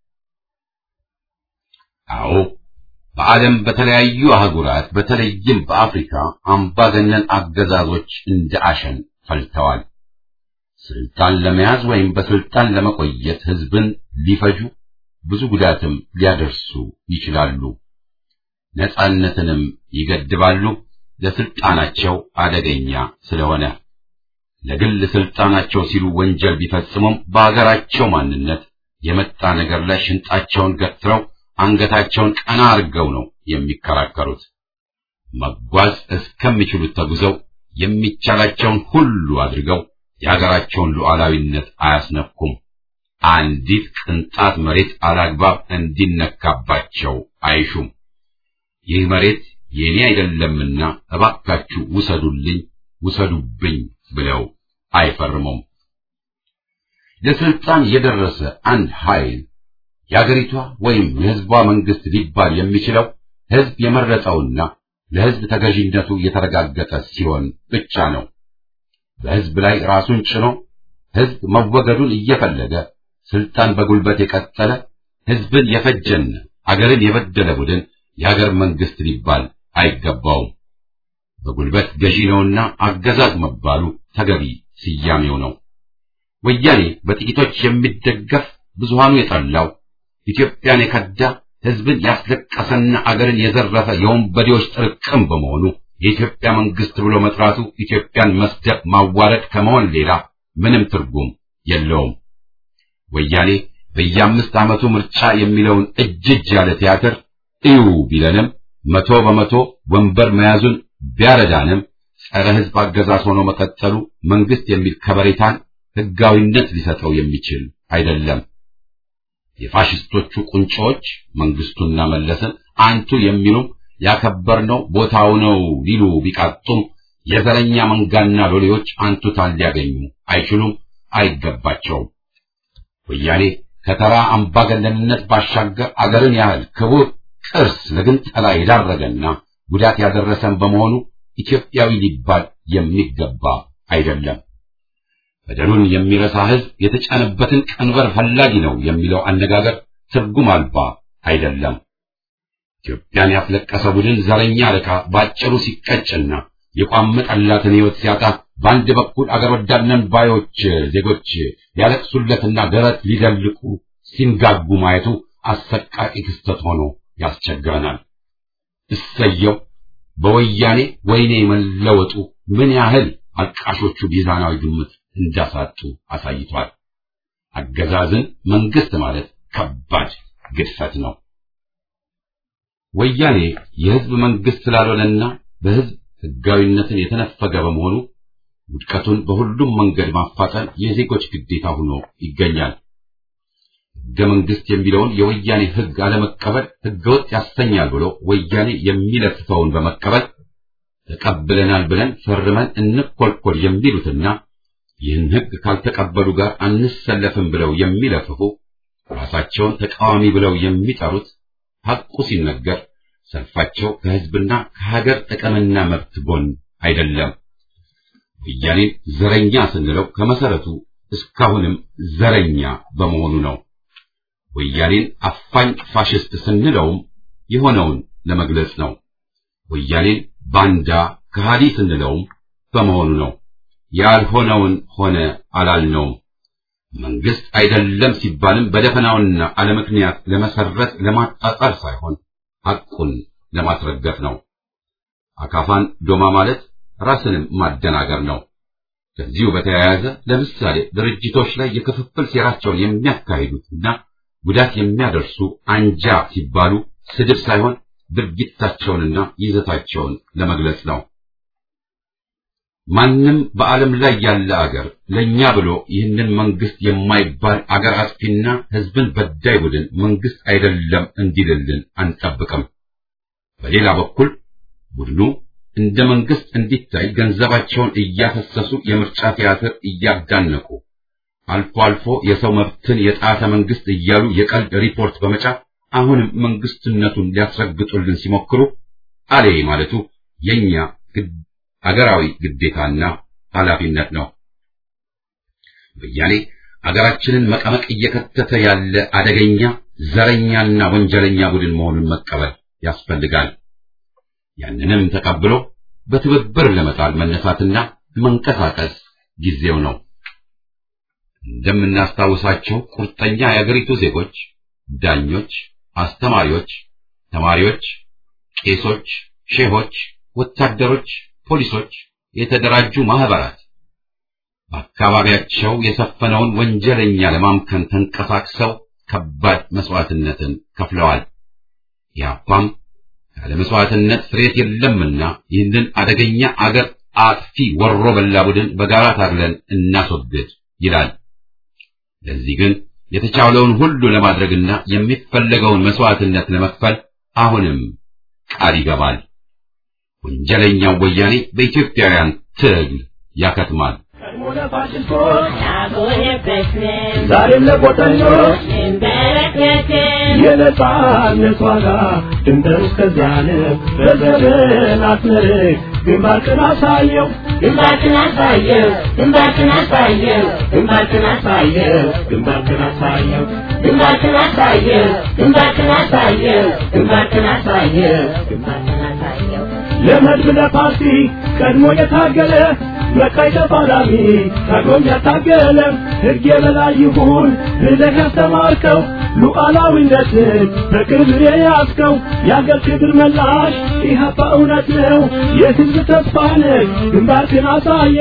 አዎ በዓለም በተለያዩ አህጉራት በተለይም በአፍሪካ አምባገነን አገዛዞች እንደ አሸን ፈልተዋል። ስልጣን ለመያዝ ወይም በስልጣን ለመቆየት ህዝብን ሊፈጁ ብዙ ጉዳትም ሊያደርሱ ይችላሉ። ነጻነትንም ይገድባሉ። ለስልጣናቸው አደገኛ ስለሆነ ለግል ስልጣናቸው ሲሉ ወንጀል ቢፈጽሙም በአገራቸው ማንነት የመጣ ነገር ላይ ሽንጣቸውን ገትረው አንገታቸውን ቀና አድርገው ነው የሚከራከሩት። መጓዝ እስከሚችሉት ተጉዘው የሚቻላቸውን ሁሉ አድርገው የሀገራቸውን ሉዓላዊነት አያስነኩም። አንዲት ቅንጣት መሬት አላግባብ እንዲነካባቸው አይሹም። ይህ መሬት የኔ አይደለምና እባካችሁ ውሰዱልኝ፣ ውሰዱብኝ ብለው አይፈርሙም። ለስልጣን የደረሰ አንድ ኃይል የአገሪቷ ወይም የሕዝቧ መንግስት ሊባል የሚችለው ሕዝብ የመረጠውና ለሕዝብ ተገዥነቱ የተረጋገጠ ሲሆን ብቻ ነው። በሕዝብ ላይ ራሱን ጭኖ ሕዝብ መወገዱን እየፈለገ ስልጣን በጉልበት የቀጠለ ሕዝብን የፈጀና አገርን የበደለ ቡድን የአገር መንግስት ሊባል አይገባውም። በጉልበት ገዢ ነውና አገዛዝ መባሉ ተገቢ ስያሜው ነው። ወያኔ በጥቂቶች የሚደገፍ ብዙሃኑ የጠላው ኢትዮጵያን የከዳ ሕዝብን ያስለቀሰና አገርን የዘረፈ የወንበዴዎች ጥርቅም በመሆኑ የኢትዮጵያ መንግስት ብሎ መጥራቱ ኢትዮጵያን መስደብ ማዋረድ ከመሆን ሌላ ምንም ትርጉም የለውም። ወያኔ በየአምስት ዓመቱ ምርጫ የሚለውን እጅ እጅ ያለ ቲያትር እዩ ቢለንም መቶ በመቶ ወንበር መያዙን ቢያረዳንም ጸረ ሕዝብ አገዛዝ ሆኖ መቀጠሉ መንግስት የሚል ከበሬታን ሕጋዊነት ሊሰጠው የሚችል አይደለም። የፋሽስቶቹ ቁንጮዎች መንግስቱና መለስን አንቱ የሚሉም ያከበርነው ቦታው ነው ሊሉ ቢቃጡም የዘረኛ መንጋና ሎሌዎች አንቱታን ሊያገኙ አይችሉም፣ አይገባቸውም። ወያኔ ከተራ አምባገነንነት ባሻገር አገርን ያህል ክቡር ቅርስ ለግንጠላ የዳረገና ጉዳት ያደረሰን በመሆኑ ኢትዮጵያዊ ሊባል የሚገባ አይደለም። በደሉን የሚረሳ ሕዝብ የተጫነበትን ቀንበር ፈላጊ ነው የሚለው አነጋገር ትርጉም አልባ አይደለም። ኢትዮጵያን ያስለቀሰ ቡድን ዘረኛ አለቃ ባጭሩ ሲቀጭና የቋመጠላትን ሕይወት ሲያጣ በአንድ በኩል አገር ወዳድ ነን ባዮች ዜጎች ያለቅሱለትና ደረት ሊደልቁ ሲንጋጉ ማየቱ አሰቃቂ ክስተት ሆኖ ያስቸግረናል። እሰየው በወያኔ ወይኔ መለወጡ ምን ያህል አልቃሾቹ ሚዛናዊ ግምት እንዳሳጡ አሳይቷል። አገዛዝን መንግስት ማለት ከባድ ግድፈት ነው። ወያኔ የህዝብ መንግስት ስላልሆነና በህዝብ ህጋዊነትን የተነፈገ በመሆኑ ውድቀቱን በሁሉም መንገድ ማፋጠን የዜጎች ግዴታ ሆኖ ይገኛል። ህገ መንግስት የሚለውን የወያኔ ህግ አለመቀበል ህገወጥ ያሰኛል ብሎ ወያኔ የሚለፍፈውን በመቀበል ተቀብለናል ብለን ፈርመን እንኮልኮል የሚሉትና ይህን ህግ ካልተቀበሉ ጋር አንሰለፍም ብለው የሚለፍፉ ራሳቸውን ተቃዋሚ ብለው የሚጠሩት ሐቁ ሲነገር ሰልፋቸው ከህዝብና ከሀገር ጥቅምና መብት ጎን አይደለም። ወያኔን ዘረኛ ስንለው ከመሰረቱ እስካሁንም ዘረኛ በመሆኑ ነው። ወያኔን አፋኝ ፋሽስት ስንለውም የሆነውን ለመግለጽ ነው። ወያኔን ባንዳ ከሃዲ ስንለውም በመሆኑ ነው። ያልሆነውን ሆነ አላልነውም። መንግስት አይደለም ሲባልም በደፈናውና አለምክንያት ለመሰረት ለማጣጣል ሳይሆን ሐቁን ለማስረገጥ ነው። አካፋን ዶማ ማለት ራስንም ማደናገር ነው። ከዚሁ በተያያዘ ለምሳሌ ድርጅቶች ላይ የክፍፍል ሴራቸውን የሚያካሂዱትና ጉዳት የሚያደርሱ አንጃ ሲባሉ ስድብ ሳይሆን ድርጊታቸውንና ይዘታቸውን ለመግለጽ ነው። ማንም በዓለም ላይ ያለ አገር ለኛ ብሎ ይህንን መንግስት የማይባል አገር አጥፊና ህዝብን በዳይ ቡድን መንግስት አይደለም እንዲልልን አንጠብቅም። በሌላ በኩል ቡድኑ እንደ መንግስት እንዲታይ ገንዘባቸውን እያፈሰሱ የምርጫ ቲያትር እያዳነቁ አልፎ አልፎ የሰው መብትን የጣተ መንግስት እያሉ የቀልድ ሪፖርት በመጫፍ አሁንም መንግስትነቱን ሊያስረግጡልን ሲሞክሩ አሌ ማለቱ የኛ አገራዊ ግዴታና ኃላፊነት ነው። ወያኔ አገራችንን መቀመቅ እየከተተ ያለ አደገኛ ዘረኛና ወንጀለኛ ቡድን መሆኑን መቀበል ያስፈልጋል። ያንንም ተቀብሎ በትብብር ለመጣል መነሳትና መንቀሳቀስ ጊዜው ነው። እንደምናስታውሳቸው ቁርጠኛ የአገሪቱ ዜጎች፣ ዳኞች፣ አስተማሪዎች፣ ተማሪዎች፣ ቄሶች፣ ሼሆች፣ ወታደሮች፣ ፖሊሶች፣ የተደራጁ ማህበራት በአካባቢያቸው የሰፈነውን ወንጀለኛ ለማምከን ተንቀሳቅሰው ከባድ መስዋዕትነትን ከፍለዋል። ያፓም ያለ መስዋዕትነት ፍሬት የለምና ይህንን አደገኛ አገር አጥፊ ወሮ በላ ቡድን በጋራ ታግለን እናስወግድ ይላል። ለዚህ ግን የተቻለውን ሁሉ ለማድረግና የሚፈለገውን መስዋዕትነት ለመክፈል አሁንም ቃል ይገባል። ወንጀለኛው ወያኔ በኢትዮጵያውያን ትግል ያከትማል። ዛሬም ለቆጠኞች የነጻነት ዋጋ ድንበር እስከዚያ ነው። በዘመን አትመርቅ ግንባርክን አሳየው ግንባርክን አሳየው ግንባርክን አሳየው ግንባርክን አሳየው ግንባርክን አሳየው ግንባርክን አሳየው ግንባርክን አሳየው ግንባርክን አሳየው ግንባርክን አሳየው ለመድብ ለፓርቲ ቀድሞ የታገለ መቃይ ተፋላሚ ታግሎም ያታገለ ሕግ የበላይ ይሁን ብለህ ያስተማርከው ሉዓላዊነትን በቅርብ የያዝከው የአገር ክብር መላሽ ኢህአፓ እውነት ነው የሕዝብ ተስፋ ነህ ግንባርክን አሳየ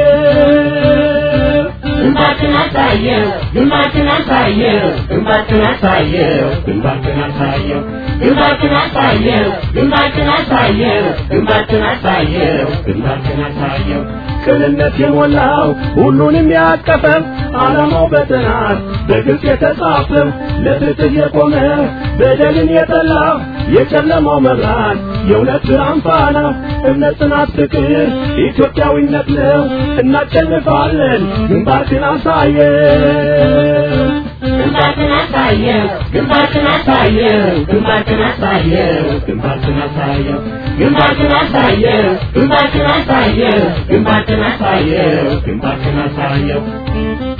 ግንባርክን አሳየው ግንባርክን አሳየው ግንባርክን አሳየው ግንባርክን አሳየው ግንባርክን አሳየው ግንባርክን አሳየው ግንባርክን አሳየው ግንባርክን አሳየው ቅንነት የሞላው ሁሉንም ያቀፈው ዓላማው በጥናት በግልጽ የተጻፈው ለፍትህ የቆመ በደልን የጠላ የጨለማው መብራት የእውነት ብርሃን ፋና እምነት፣ ጽናት፣ ፍቅር ኢትዮጵያዊነት ነው። እናሸንፋለን። ግንባርክን አሳየው ግንባርክን አሳየው ግንባርክን አሳየው ግንባርክን አሳየው ግንባርክን አሳየው ግንባርክን አሳየው ግንባርክን አሳየው ግንባርክን አሳየው ግንባርክን አሳየው